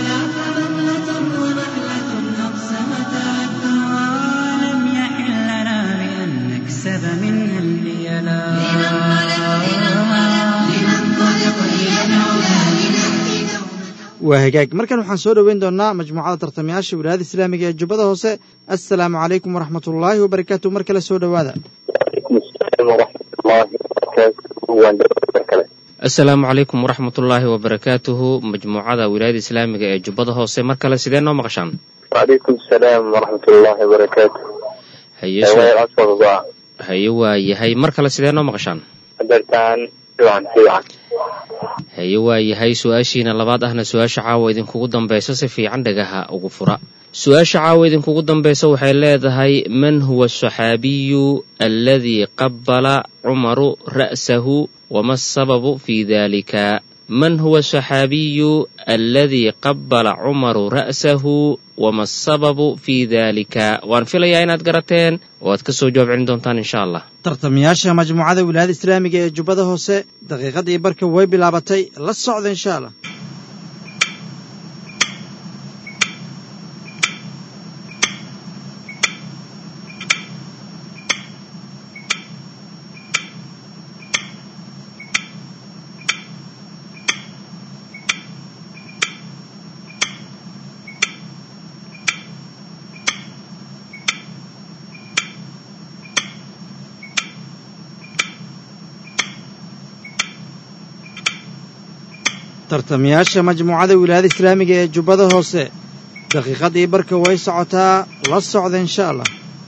S4: ولم يحل لنا بأن نكسب منها البيلا
S3: waa hagaag markan waxaan soo dhoweyn doonnaa majmuucada tartamayaasha wilaayada islaamiga ee jubbada hoose assalaamu calaykum waraxmat ullaahi wabarakaatu mar kale soo dhowaada
S6: asalaamu calaykum waraxmatullaahi wabarakaatuhu majmuucada wilaayada islaamiga ee jubbada hoose mar kale sidee noo maqashaan
S5: وعليكم السلام ورحمة الله وبركاته
S6: haye
S5: أيوة
S6: su-
S5: أصفر ضاع
S6: haye waa yahay mar kale sidee noo maqashaan
S5: حضرتان سيوعا سيوعا
S6: haye waa yahay su-aashiina labaad ahna su-aasha caawa idinkugu dambaysa si fiican dhagaha ugu fura su-aasha caawa idinkugu dambaysa waxay leedahay man huwa asaxaabiyu aladii qabala cumaru ra'sahu wama asababu fi dalika man huwa asaxaabiyu aladii qabala cumaru ra'sahu wama asababu fi dalika waan filayaa inaad garateen oo aad ka soo jawaab celin doontaan insha allah
S3: tartamayaasha majmuucada wilaayada islaamiga ee jubbada hoose daqiiqadii barka way bilaabatay la socda insha allah tartamayaasha majmuucada wilaayada islaamiga ee jubbada hoose daqiiqadii barka way socotaa la socda insha allah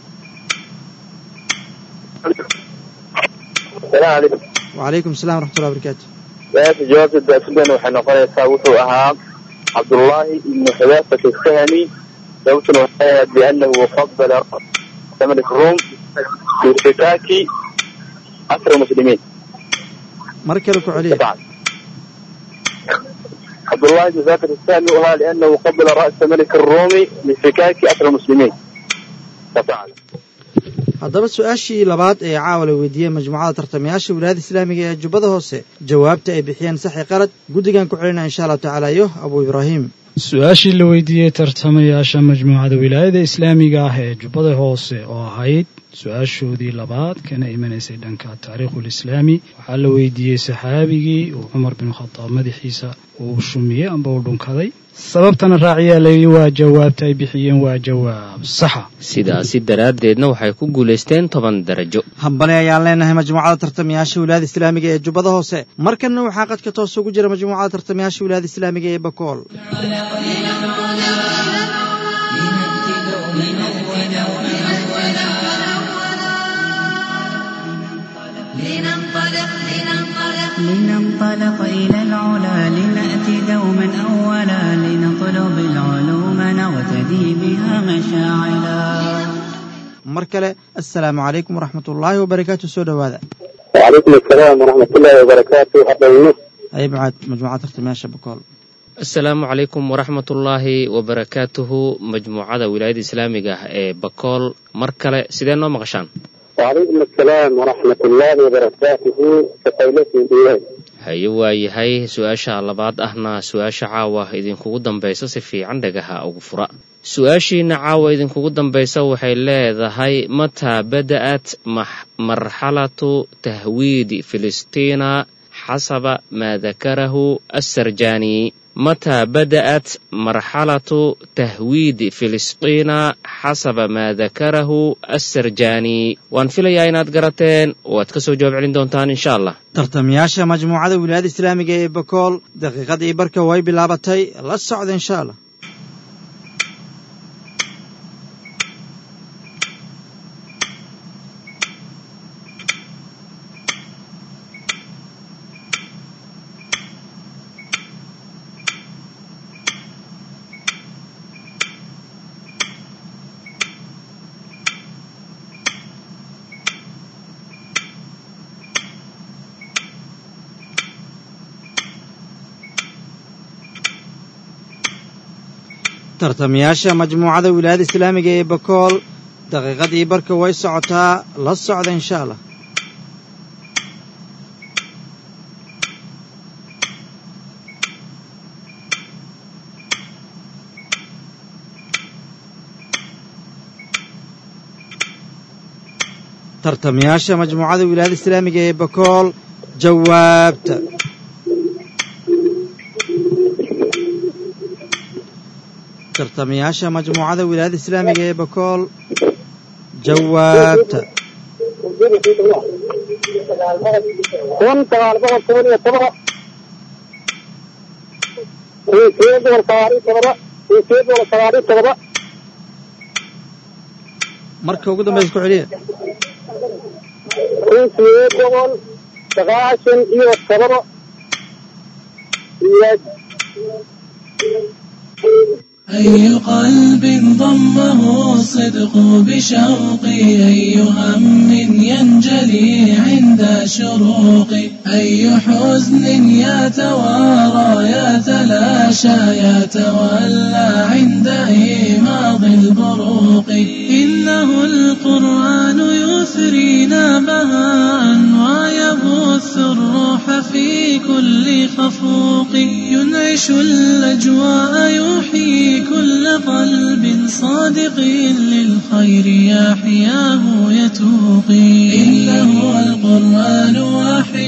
S5: السلام عليكم
S3: wacalaykum assalam waraxmatullahi wabarakaatu
S5: su-aasha jawaabta daasidan waxay noqonaysaa wuxuu ahaa cabdullaahi ibnu xudaafata الsahmi sababtuna waxay ahayd biannahu fadala malik rum fi irtikaaki asr muslimiin
S3: mar kale ku celiya
S5: عبد الله بن ذاكر السامي وها لأنه قبل رأس ملك الرومي لفكاك أسر المسلمين ففعل
S3: haddaba su-aashii labaad ee caawa la weydiiyey majmuucada tartamayaasha wilaayada islaamiga ee jubbada hoose jawaabta ay bixiyeen saxi qalad guddigan ku celinaa insha allahu tacaala iyo abuu ibraahim
S8: su-aashii la weydiiyey tartamayaasha majmuucada wilaayada islaamiga ah ee jubbada hoose oo ahayd su-aashoodii labaad kana imanaysay dhanka taariikhul islaami waxaa la weydiiyey saxaabigii uu cumar bin khadaab madaxiisa uu shumiyey amba uu dhunkaday sababtana raaciyaa layidhi waa jawaabta ay bixiyeen waa jawaab saxa
S6: sidaasi daraaddeedna waxay ku guulaysteen toban darajo
S3: hambali ayaan leenahay majmuucada tartamayaasha wilaayada islaamiga ee jubbada hoose markanna waxaa qadka toos ugu jira majmuucada tartamayaasha wilaayada islaamiga ee bakool
S4: لننطلق إلى العلا لنأتي دوما أولا لنطلب العلوم نغتدي بها مشاعلا
S3: mar kale assalaamu calaykum waraxmat ullaahi wabarakaatu soo dhowaada
S5: وعليكم السلام ورحمة الله وبركاته أبو
S3: ay macaad majmuucada tartamayaasha bakool
S6: asalaamu calaykum waraxmatullaahi wabarakaatuhu majmuucada wilaayada islaamiga ah ee bakool mar kale sidee noo maqashaan
S5: وعليكم السلام ورحمة الله وبركاته كفيلتي إياه
S6: haye waa yahay su-aasha labaad ahna su-aasha caawa idinkugu dambaysa si fiican dhagaha ugu fura su-aashiina caawa idinkugu dambaysa waxay leedahay mataa bada'at max- marxalatu tahwiidi filistiina xasaba maa dakarahu assarjaani mataa bada'at marxalatu tahwiidi filistiina xasaba maa dakarahu assarjaani waan filayaa inaad garateen oo aad ka soo jawaab celin doontaan insha allah
S3: tartamayaasha majmuucada wilaayada islaamiga ee bakool daqiiqadii barka way bilaabatay la socda insha allah tartamayaasha majmuucada wilaayada islaamiga ee bakool daqiiqadii barka way socotaa la socda insha allah tartamayaasha majmuucada wilaayada islaamiga ee bakool jawaabta tartamayaasha majmuucada wilaayada islaamiga ee bakool jawaabta
S5: kun sagaal boqol toban iyo todoba kun sideed boqol sagaal iyo todoba kun sideed boqol sagaal iyo todoba
S3: marka ugu dambaysa ku celiya
S5: kun sideed boqol sagaashan iyo todoba iyo
S7: أي قلب ضمه الصدق بشوقي أي هم ينجلي عند شروقي أي حزن يتوارى يتلاشى يتولى عند إيماض البروق إنه القرآن يثرينا بهاء ويبث الروح في كل خفوق ينعش الأجواء يحيي كل قلب صادق للخير يحياه يتوقي إنه القرآن وحي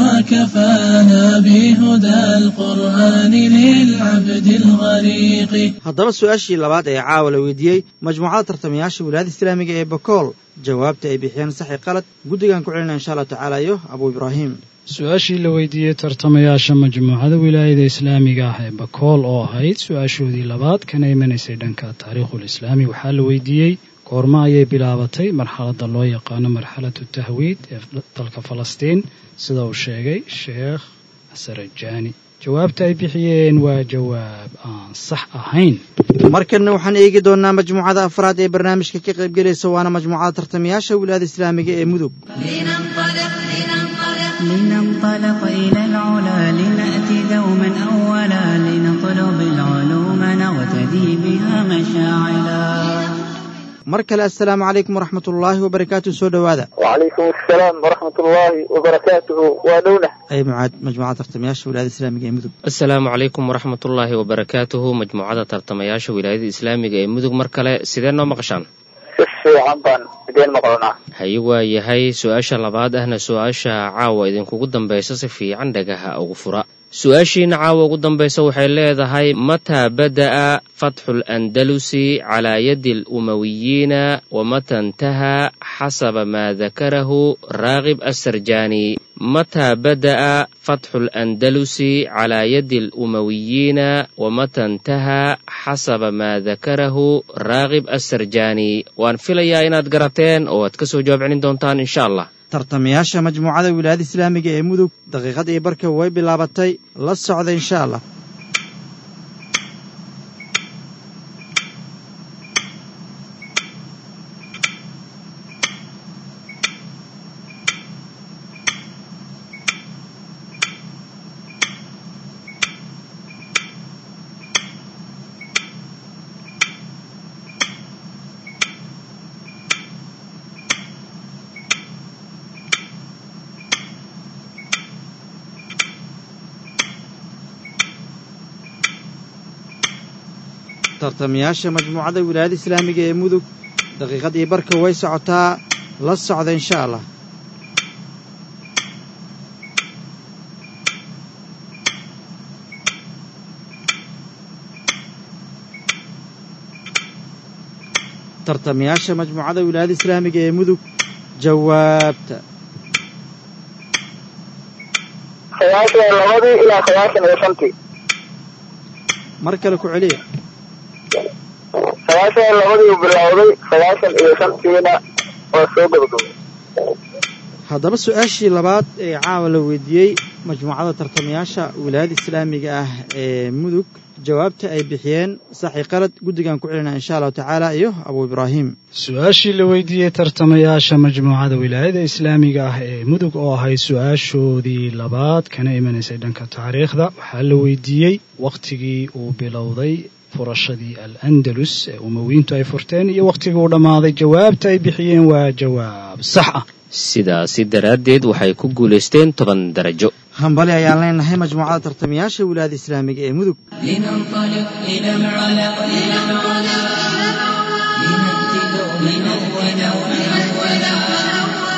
S7: وكفانا بهدى القرآن للعبد الغريق
S3: haddaba su-aashii labaad ee caawa la weydiiyey majmuucada tartamayaasha wilaayada islaamiga ee bakool jawaabta ay bixiyeen saxi qalad guddigan ku celinaya insha allahu tacaala iyo abuu ibraahim
S8: su-aashii la weydiiyey tartamayaasha majmuucada wilaayada islaamiga ah ee bakool oo ahayd su-aashoodii labaad kana imanaysay dhanka taariikhul islaami waxaa la weydiiyey goormo ayay bilaabatay marxaladda loo yaqaano marxalatu tahwiid ee dalka falastiin sida uu sheegay sheekh asarajaani jawaabta ay bixiyeen waa jawaab aan sax ahayn
S3: markanna waxaan eegi doonnaa majmuucada afraad ee barnaamijka ka qaybgelaysa waana majmuucada tartamayaasha wilaayada islaamiga ee mudug
S2: لننطلق لننطلق
S4: لننطلق إلى العلا لنأتي دوما أولا لنطلب العلوم نغتدي بها مشاعلا
S3: mar kale assalaamu calaykum waraxmat ullaahi wabarakaatu soo dhowaada
S5: وعليكم السلام ورحمة الله وبركاته ونونه
S3: ay mucaad majmuucada tartamayaasha wilaayada islaamiga ee mudug
S6: asalaamu calaykum waraxmatullaahi wabarakaatuhu majmuucada tartamayaasha wilaayada islaamiga ee mudug mar kale sidee noo maqashaan
S5: si fiican baan idin maqlanaa
S6: haye waa yahay su-aasha labaad ahna su-aasha caawa idinkugu dambaysa si fiican dhagaha ugu fura su-aashiina caawa ugu dambaysa waxay leedahay mataa bada'a fatxu landalusi calaa yadi alumawiyiina wamata intahaa xasaba maa dakarahu raagib assarjaani mataa bada'a fatxu landalusi calaa yadi alumawiyiina wamata intahaa xasaba maa dakarahu raagib assarjaani waan filayaa inaad garateen oo aad ka soo jawaab celin doontaan insha allah
S3: tartamayaasha majmuucada wilaayada islaamiga ee mudug daqiiqad iyo barka way bilaabatay la socda insha allah tartamayaasha majmuucada wilaayada islaamiga ee mudug daqiiqad iyo barka way socotaa la socda insha allah tartamayaasha majmuucada wilaayada islaamiga ee mudug jawaabta
S5: sagaashan iyo labadii ilaa sagaashan iyo shantii
S3: mar kale ku celiya
S5: sagaashan iyo labadii uu bilowday sagaashan iyo shantiina waa soo gabagabay
S3: haddaba su-aashii labaad ee caawa la weydiiyey majmuucada tartamayaasha wilaayada islaamiga ah ee mudug jawaabta ay bixiyeen saxi qalad guddigan ku celinaa insha allahu tacaala iyo abuu ibraahim
S8: su-aashii la weydiiyey tartamayaasha majmuucada wilaayada islaamiga ah ee mudug oo ahayd su-aashoodii labaad kana imanaysay dhanka taariikhda waxaa la weydiiyey wakhtigii uu bilowday furashadii al andalus ee umowiintu ay furteen iyo wakhtigii uu dhammaaday jawaabta ay bixiyeen waa jawaab sax ah
S6: sidaasi daraaddeed waxay ku guulaysteen toban darajo
S3: hambali ayaan leenahay majmuucada tartamayaasha wilaayada islaamiga ee mudug
S2: لننطلق إلى العلا إلى العلا لنأتي دوما أولا أولا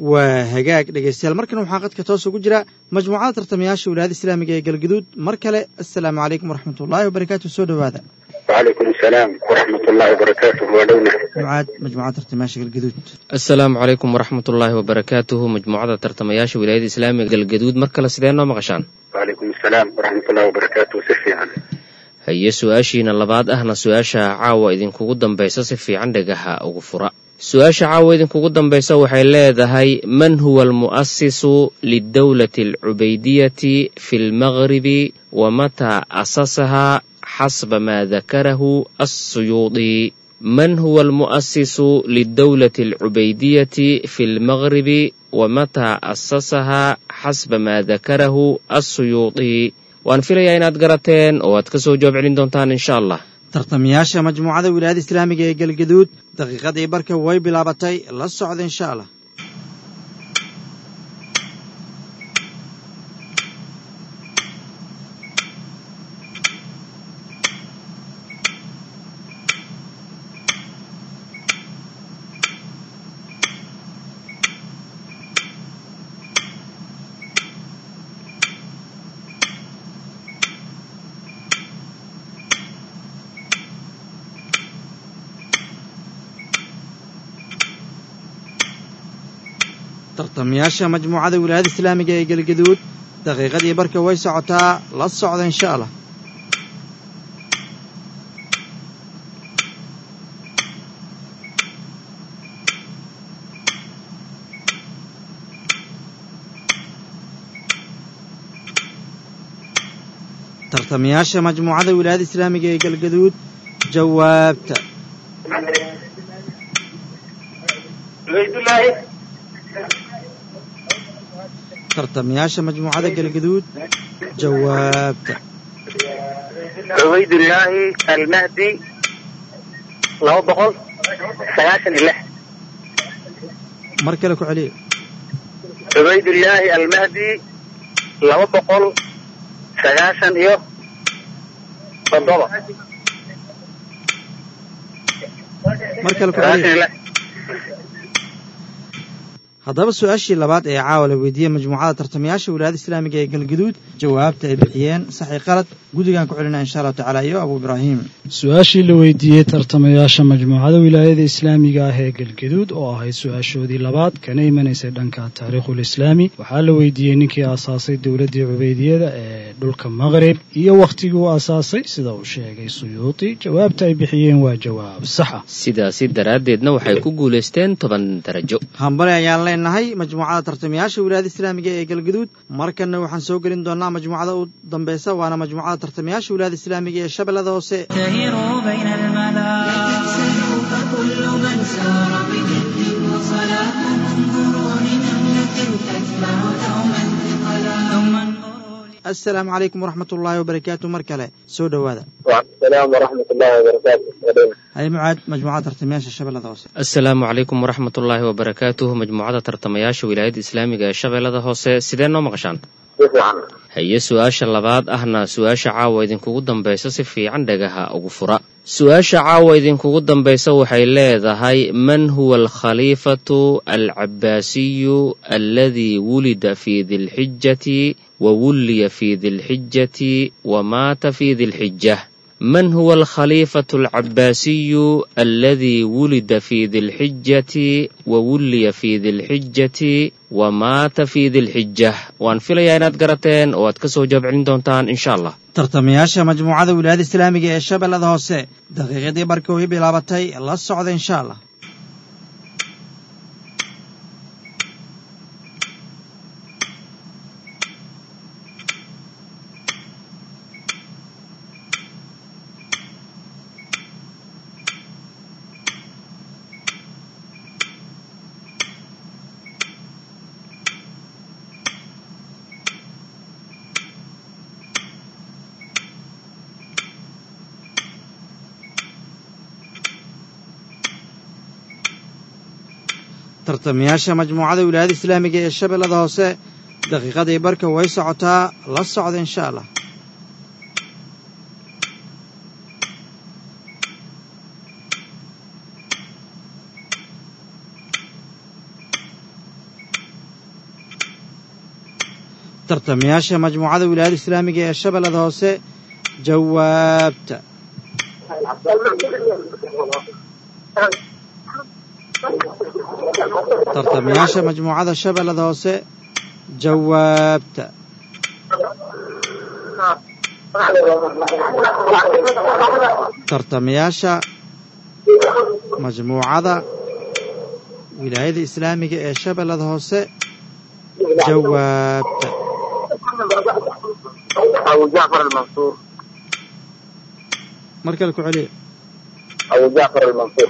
S3: waa hagaag dhegaystayaal markan waxaa qadka toos ugu jira majmuucada tartamayaasha wilaayada islaamiga ee galgaduud mar kale assalaamu calaykum waraxmatullaahi wabarakaatu soo dhowaada
S5: وعليكم السلام ورحمة الله وبركاته ودونا
S3: mucaad majmuucada tartamayaasha galgaduud
S6: asalaamu calaykum waraxmatullaahi wabarakaatuhu majmuucada tartamayaasha wilaayada islaamiga galgaduud mar kale sidee noo maqashaan
S5: وعليكم السلام ورحمة الله وبركاته سفيعا
S6: haye su-aashiina labaad ahna su-aasha caawa idinkugu dambaysa si fiican dhagaha ugu fura su-aasha caawa idinkugu dambaysa waxay leedahay man huwa almu'asisu lidowlati alcubaydiyati fi lmagribi wa mataa asasahaa xasba maa dakarahu assuyuudi man huwa almu'asisu lidowlati alcubaydiyati fi lmagribi wa mataa asasahaa xasba maa dakarahu assuyuudi waan filayaa inaad garateen oo aad ka soo jawaab celin doontaan insha allah
S3: tartamayaasha majmuucada wilaayada islaamiga ee galgaduud daqiiqadii barka way bilaabatay la socda insha allah tartamayaasha majmuucada wilaayada islaamiga ee galgaduud daqiiqadii barka way socotaa la socda insha allah tartamayaasha majmuucada wilaayada islaamiga ee galgaduud jawaabta tartamayaasha majmuucada galgaduud jawaabta
S5: عبيد الله المهدي لو بقول سياشن الله
S3: mar kale ku celiya
S5: عبيد الله المهدي لو بقول سياشن إيوه بالضبط
S3: mar kale ku
S5: سياشن
S3: celiya
S5: الله
S3: haddaba su-aashii labaad ee caawa la weydiiyey majmuucada tartamayaasha wilaayada islaamiga ee galgaduud jawaabta ay bixiyeen saxi qalad guddigaan ku celinaa insha allahu tacaala iyo abu ibraahim
S8: su-aashii la weydiiyey tartamayaasha majmuucada wilaayada islaamiga ah ee galgaduud oo ahayd su-aashoodii labaad kana imanaysay dhanka taariikhul islaami waxaa la weydiiyey ninkii aasaasay dowladdii cubeydiyada ee dhulka maqrib iyo wakhtigii uu aasaasay sida uu sheegay suyuuti jawaabta ay bixiyeen waa jawaab sax ah
S6: sidaasi daraaddeedna waxay ku guulaysteen toban darajo
S3: hambale ayaan leenahay majmuucada tartamayaasha wilaayada islaamiga ee galgaduud markanna waxaan soo gelin doonaa majmuucada u dambeysa waana majmuucada tartamayaasha wilaayada islaamiga ee shabeellada hoose
S4: تهروا بين الملا
S9: تنسلوا فكل من سار بجد وصلاة انظروا لنملة تتبع دوما ثقلا
S4: ثم انظروا
S3: assalaamu calaykum waraxmat ullaahi wabarakaatu mar kale soo dhowaada
S5: وعليكم السلام ورحمة الله وبركاته ودونا
S3: hay mucaad majmuucada tartamayaasha shabeellada hoose
S6: asalaamu calaykum waraxmatullaahi wabarakaatuhu majmuucada tartamayaasha wilaayada islaamiga ee shabeellada hoose sidee noo maqashaan
S5: سفيعا
S6: haye su-aasha labaad ahna su-aasha caawa idinkugu dambaysa si fiican dhagaha ugu fura su-aasha caawa idinkugu dambaysa waxay leedahay man huwa alkhaliifatu alcabaasiyu aladii wulida fi dilxijati wa wulliya fi dilxijati wa maata fi dilxijah من هو الخليفة العباسي الذي ولد في ذي الحجة وولي في ذي الحجة ومات في ذي الحجة وان فيليا inaad garateen oo aad ka soo jawaab celin doontaan insha allah
S3: tartamayaasha majmuucada wilaayada islaamiga ee shabeellada hoose daqiiqadii barka way bilaabatay la socda insha allah tartamayaasha majmuucada wilaayada islaamiga ee shabeellada hoose daqiiqadii barka way socotaa la socda insha allah tartamayaasha majmuucada wilaayada islaamiga ee shabeellada hoose jawaabta tartamayaasha majmuucada shabeellada hoose jawaabta tartamayaasha majmuucada wilaayada islaamiga ee shabeellada hoose jawaabta
S5: أبو جعفر المنصور
S3: mar kale ku celiya
S5: أبو جعفر المنصور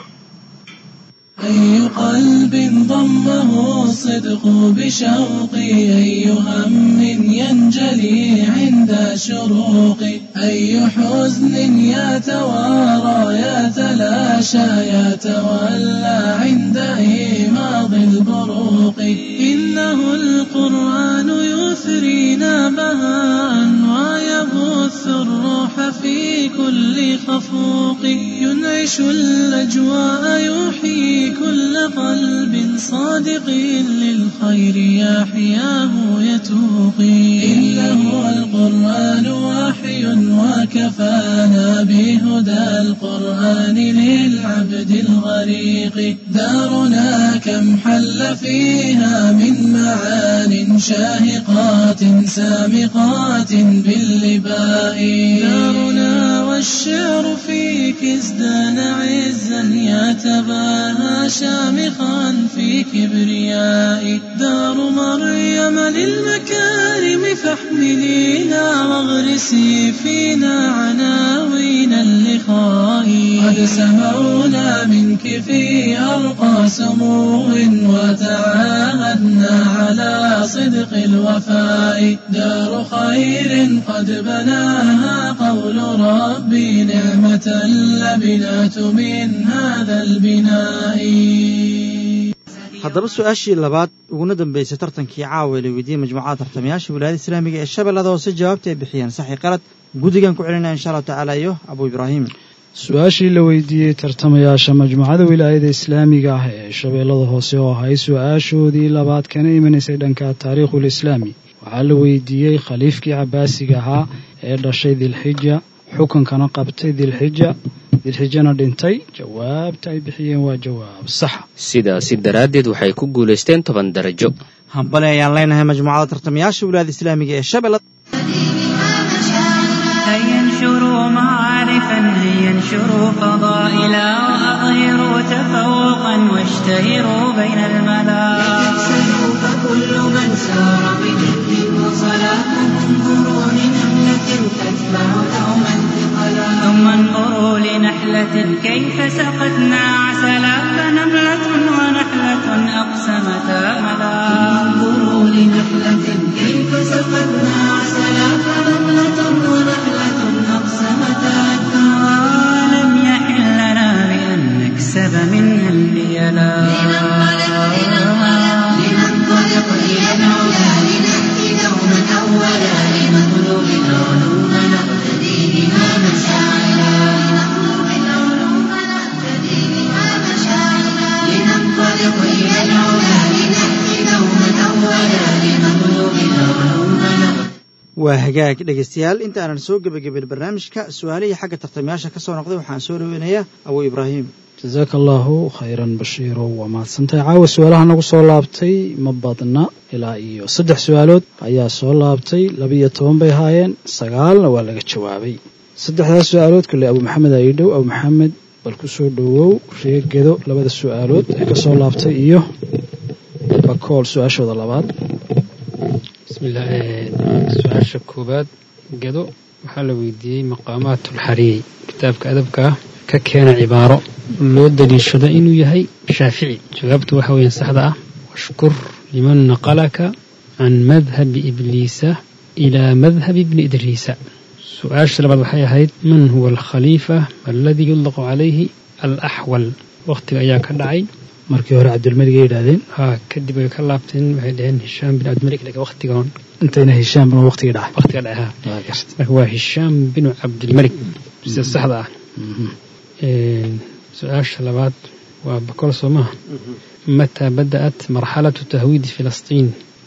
S7: أي قلب ضمه الصدق بشوقي أي هم ينجلي عند شروقي أي حزن يتوارى يتلاشى يتولى عند إيماض البروق إنه القرآن يثرينا بهاء ويبث الروح في كل خفوق ينعش الأجواء يحيي كل قلب صادق للخير يحياه يتوقي إنه القرآن وحي وكفانا بهدى القرآن للعبد الغريق دارنا كم حل فيها من معان شاهقات سامقات باللباء دارنا والشعر فيك ازدان عزا يتباهى شامخا في كبرياء دار مريم للمكارم فاحملينا واغرسي فينا عناوين اللقاء قد سمعنا منك في أرقى سمو وتعاهدنا على صدق الوفاء دار خير قد بناها قول ربي نعمة اللبنات من هذا البناء
S3: haddaba su-aashii labaad uguna dambaysay tartankii caawa la weydiiyey majmuucada tartamayaasha wilaayada islaamiga ee shabeellada hoose jawaabta ay bixiyeen saxi qalad guddigan ku celinaya insha allahu tacaala iyo abuu ibraahim
S8: su-aashii la weydiiyey tartamayaasha majmuucada wilaayada islaamiga ah ee shabeellada hoose oo ahay su-aashoodii labaad kana imanaysay dhanka taariikhul islaami waxaa la weydiiyey khaliifkii cabaasiga ahaa ee dhashay dilxija xukunkana qabtay dilxija dilxijana dhintay jawaabta ay bixiyeen waa jawaab saxa
S6: sidaasi daraaddeed waxay ku guulaysteen toban darajo
S3: hambale ayaan leenahay majmuucada tartamayaasha wilaayada islaamiga ee shabeellada
S4: هيا انشروا معارفا هيا انشروا فضائلا وأظهروا تفوقا واشتهروا بين الملا
S9: تكسبوا فكل من سار بجد وصلاة انظروا لنملة تتبع دوما ثقلا
S4: ثم انظروا لنحلة كيف سقتنا عسلا فنملة ونحلة أقسمتا ملا
S9: انظروا لنحلة كيف سقتنا عسلا فنملة ونحلة أقسمتا
S4: ولم يحل لنا بأن نكسب منها البيلا
S9: لننطلق إلى العلا لنأتي دوما أولا لنطلب العلوم نقتدي بها مشاعرا لنطلب العلوم نقتدي بها مشاعرا لننطلق إلى العلا لنأتي دوما أولا لنطلب العلوم نقتدي
S3: waa hagaag dhegaystayaal inta aanan soo gebagabin barnaamijka su-aalihii xagga tartamayaasha ka soo noqday waxaan soo dhaweynayaa abuu ibraahim
S8: jasaaka allaahu khayran bashiiro waa mahadsantahay caawa su-aalaha nagu soo laabtay ma badna ilaa iyo saddex su-aalood ayaa soo laabtay labiiyo toban bay ahaayeen sagaalna waa laga jawaabay saddexdaas su-aalood kale abu maxamed aidhow abu maxamed bal ku soo dhowow reegedo labada su-aalood ee ka soo laabtay iyo bakool su-aashooda labaad
S10: bismillah su-aasha koowaad gedo waxaa la weydiiyey maqaamaatulxariiri kitaabka adabka ah ka keena cibaaro loo daliishado inuu yahay shaafici jawaabtu waxa weeyaan saxda ah washkur liman naqalaka can madhabi ibliisa ilaa madhabi ibni idriisa su-aasha labaad waxay ahayd man huwa alkhaliifa aladii yudlaqu calayhi alaxwal wakhtiga ayaa ka dhacay
S8: markii hore cabdilmalik ay yidhaahdeen
S10: haa kadib ay ka laabteen waxay dhaheen hishaam bin cabdilmalik laga wakhtigan
S8: intayna heshaan bana waqtigii dhacay
S10: wakhtiga dhacay haa marka waa hishaam binu cabdilmalik sida saxda ah su-aasha labaad waa bakol soo maha mataa bada'at marxalatu tahwiidi filastiin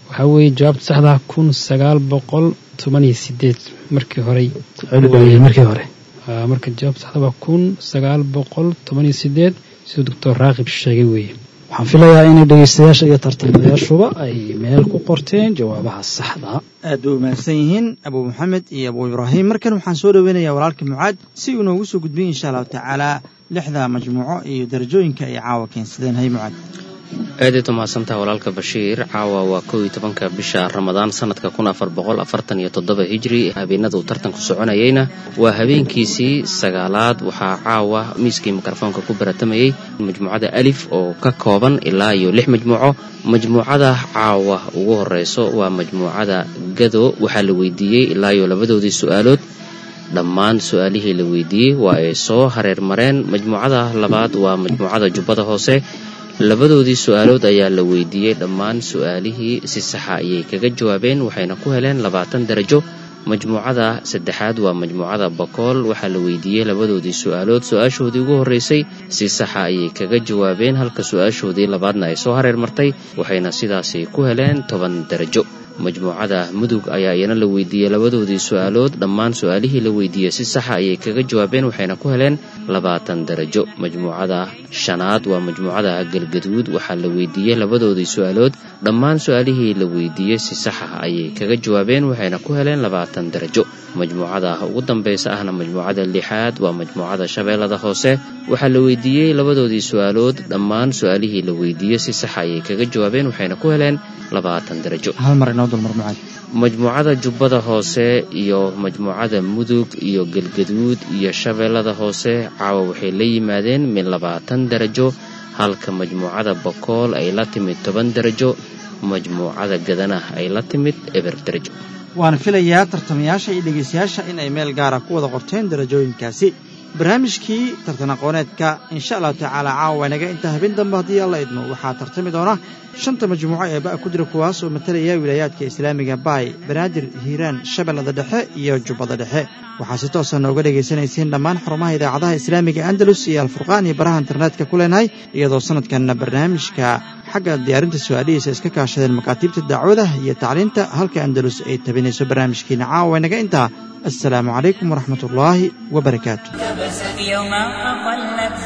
S10: waxaa weeye jawaabta saxdaa kun sagaal boqol toban iyo sideed markii horey
S8: celi markii hore
S10: Aa, marka jawaabta saxda waa kun sagaal boqol toban iyo sideed siduu doctor raaqib sheegay weeye
S8: waxaan filayaa inay dhegaystayaasha iyo tartamayaashuba ay meel ku qorteen jawaabaha saxda
S3: aad bay u mahadsan yihiin abuu maxamed iyo abuu ibraahim markan waxaan soo dhoweynayaa walaalka mucaad si uu noogu soo gudbiyo insha allahu tacaala lixda majmuuco iyo darajooyinka ay caawa keensadeen hay mucaad
S6: aadayd umahadsantaha walaalka bashiir caawa waa kow iyo tobanka bisha ramadaan sanadka kun afar boqol afartan iyo toddoba hijri habeenada uu tartanku soconayeyna waa habeenkiisii sagaalaad waxaa caawa miiskii mikrofoonka ku baratamayey majmuucada alif oo ka kooban ilaa iyo lix majmuuco majmuucada caawa ugu horeyso waa majmuucada gado waxaa la weydiiyey ilaa iyo labadoodii su-aalood dhammaan su-aalihii la weydiiyey waa ay soo hareer mareen majmuucada labaad waa majmuucada jubbada hoose labadoodii su-aalood ayaa la weydiiyey dhammaan su-aalihii si saxa ayay kaga jawaabeen waxayna ku heleen labaatan darajo majmuucada saddexaad waa majmuucada bakool waxaa la weydiiyey labadoodii su-aalood su-aashoodii ugu horreysay si saxa ayay kaga jawaabeen halka su-aashoodii labaadna ay soo hareer martay waxayna sidaasi ku heleen toban darajo majmuucada mudug ayaa iyana la weydiiyey labadoodii su-aalood dhammaan su-aalihii la weydiiyey si saxa ayay kaga jawaabeen waxayna ku heleen labaatan darajo majmuucada shanaad waa majmuucada galgaduud waxaa la weydiiyey labadoodii su-aalood dhammaan su-aalihii la weydiiyey si saxa ayay kaga jawaabeen waxayna ku heleen labaatan darajo majmuucada ugu dambeysa ahna majmuucada lixaad waa majmuucada shabeellada hoose waxaa la weydiiyey labadoodii su-aalood dhammaan su-aalihii la weydiiyey si saxa ayay kaga jawaabeen waxayna ku heleen labaatan darajo
S3: hal mar inoo dulmar mucaad
S6: majmuucada jubbada hoose iyo majmuucada mudug iyo galgaduud iyo shabeellada hoose caawa waxay la yimaadeen min labaatan darajo halka majmuucada bakool ay la timid toban darajo majmuucada gadana ay la timid eber darajo
S3: waan filayaa tartamayaasha iyo dhegaystayaasha in ay meel gaara ku wada qorteen darajooyinkaasi barnaamijkii tartan aqooneedka insha allahu tacaala caawa inaga inta habeen dambe haddii alla idmo waxaa tartami doona shanta majmuuco ee ba'a ku jira kuwaas oo matalaya wilaayaadka islaamiga baay banaadir hiiraan shabeellada dhexe iyo jubbada dhexe waxaa si toosa nooga dhagaysanayseen dhammaan xarumaha idaacadaha islaamiga andalus iyo alfurqaan iyo baraha internetka ku leenahay iyadoo sanadkanna barnaamijka xagga diyaarinta su-aalihiisa iska kaashadeen makaatiibta dacwada iyo tacliinta halka andalus ay tabinayso barnaamijkiina caawa inaga intaa السلام عليكم ورحمة الله وبركاته
S4: يوما أقلت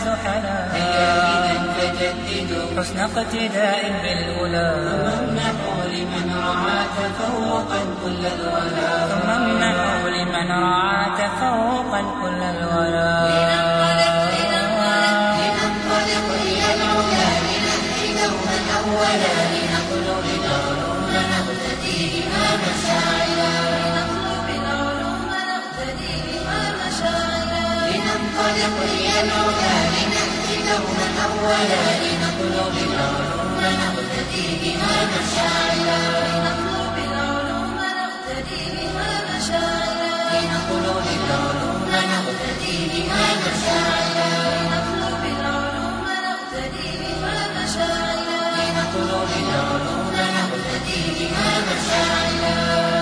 S4: زحلا حسن اقتداء بالأولى ثم لمن رعى تفوقا كل الولا ثم امنحوا لمن رعى تفوقا كل الولا
S9: لننطلق إلى العلا لنهدي دوما أولا لنطلب العلوم نقتدي بها مشاعلا لنطلب العلوم نقتدي بها مشاعلا لننطلق إلى العلا لنهدي دوما أولا لنطلب العلوم نقتدي بها مشاعلا لنطلب العلوم نقتدي بها مشاعلا لنطلب العلوم نقتدي بها مشاعلا لنطلب العلوم نقتدي بها مشاعلا لنطلب العلوم نقتدي بها مشاعلا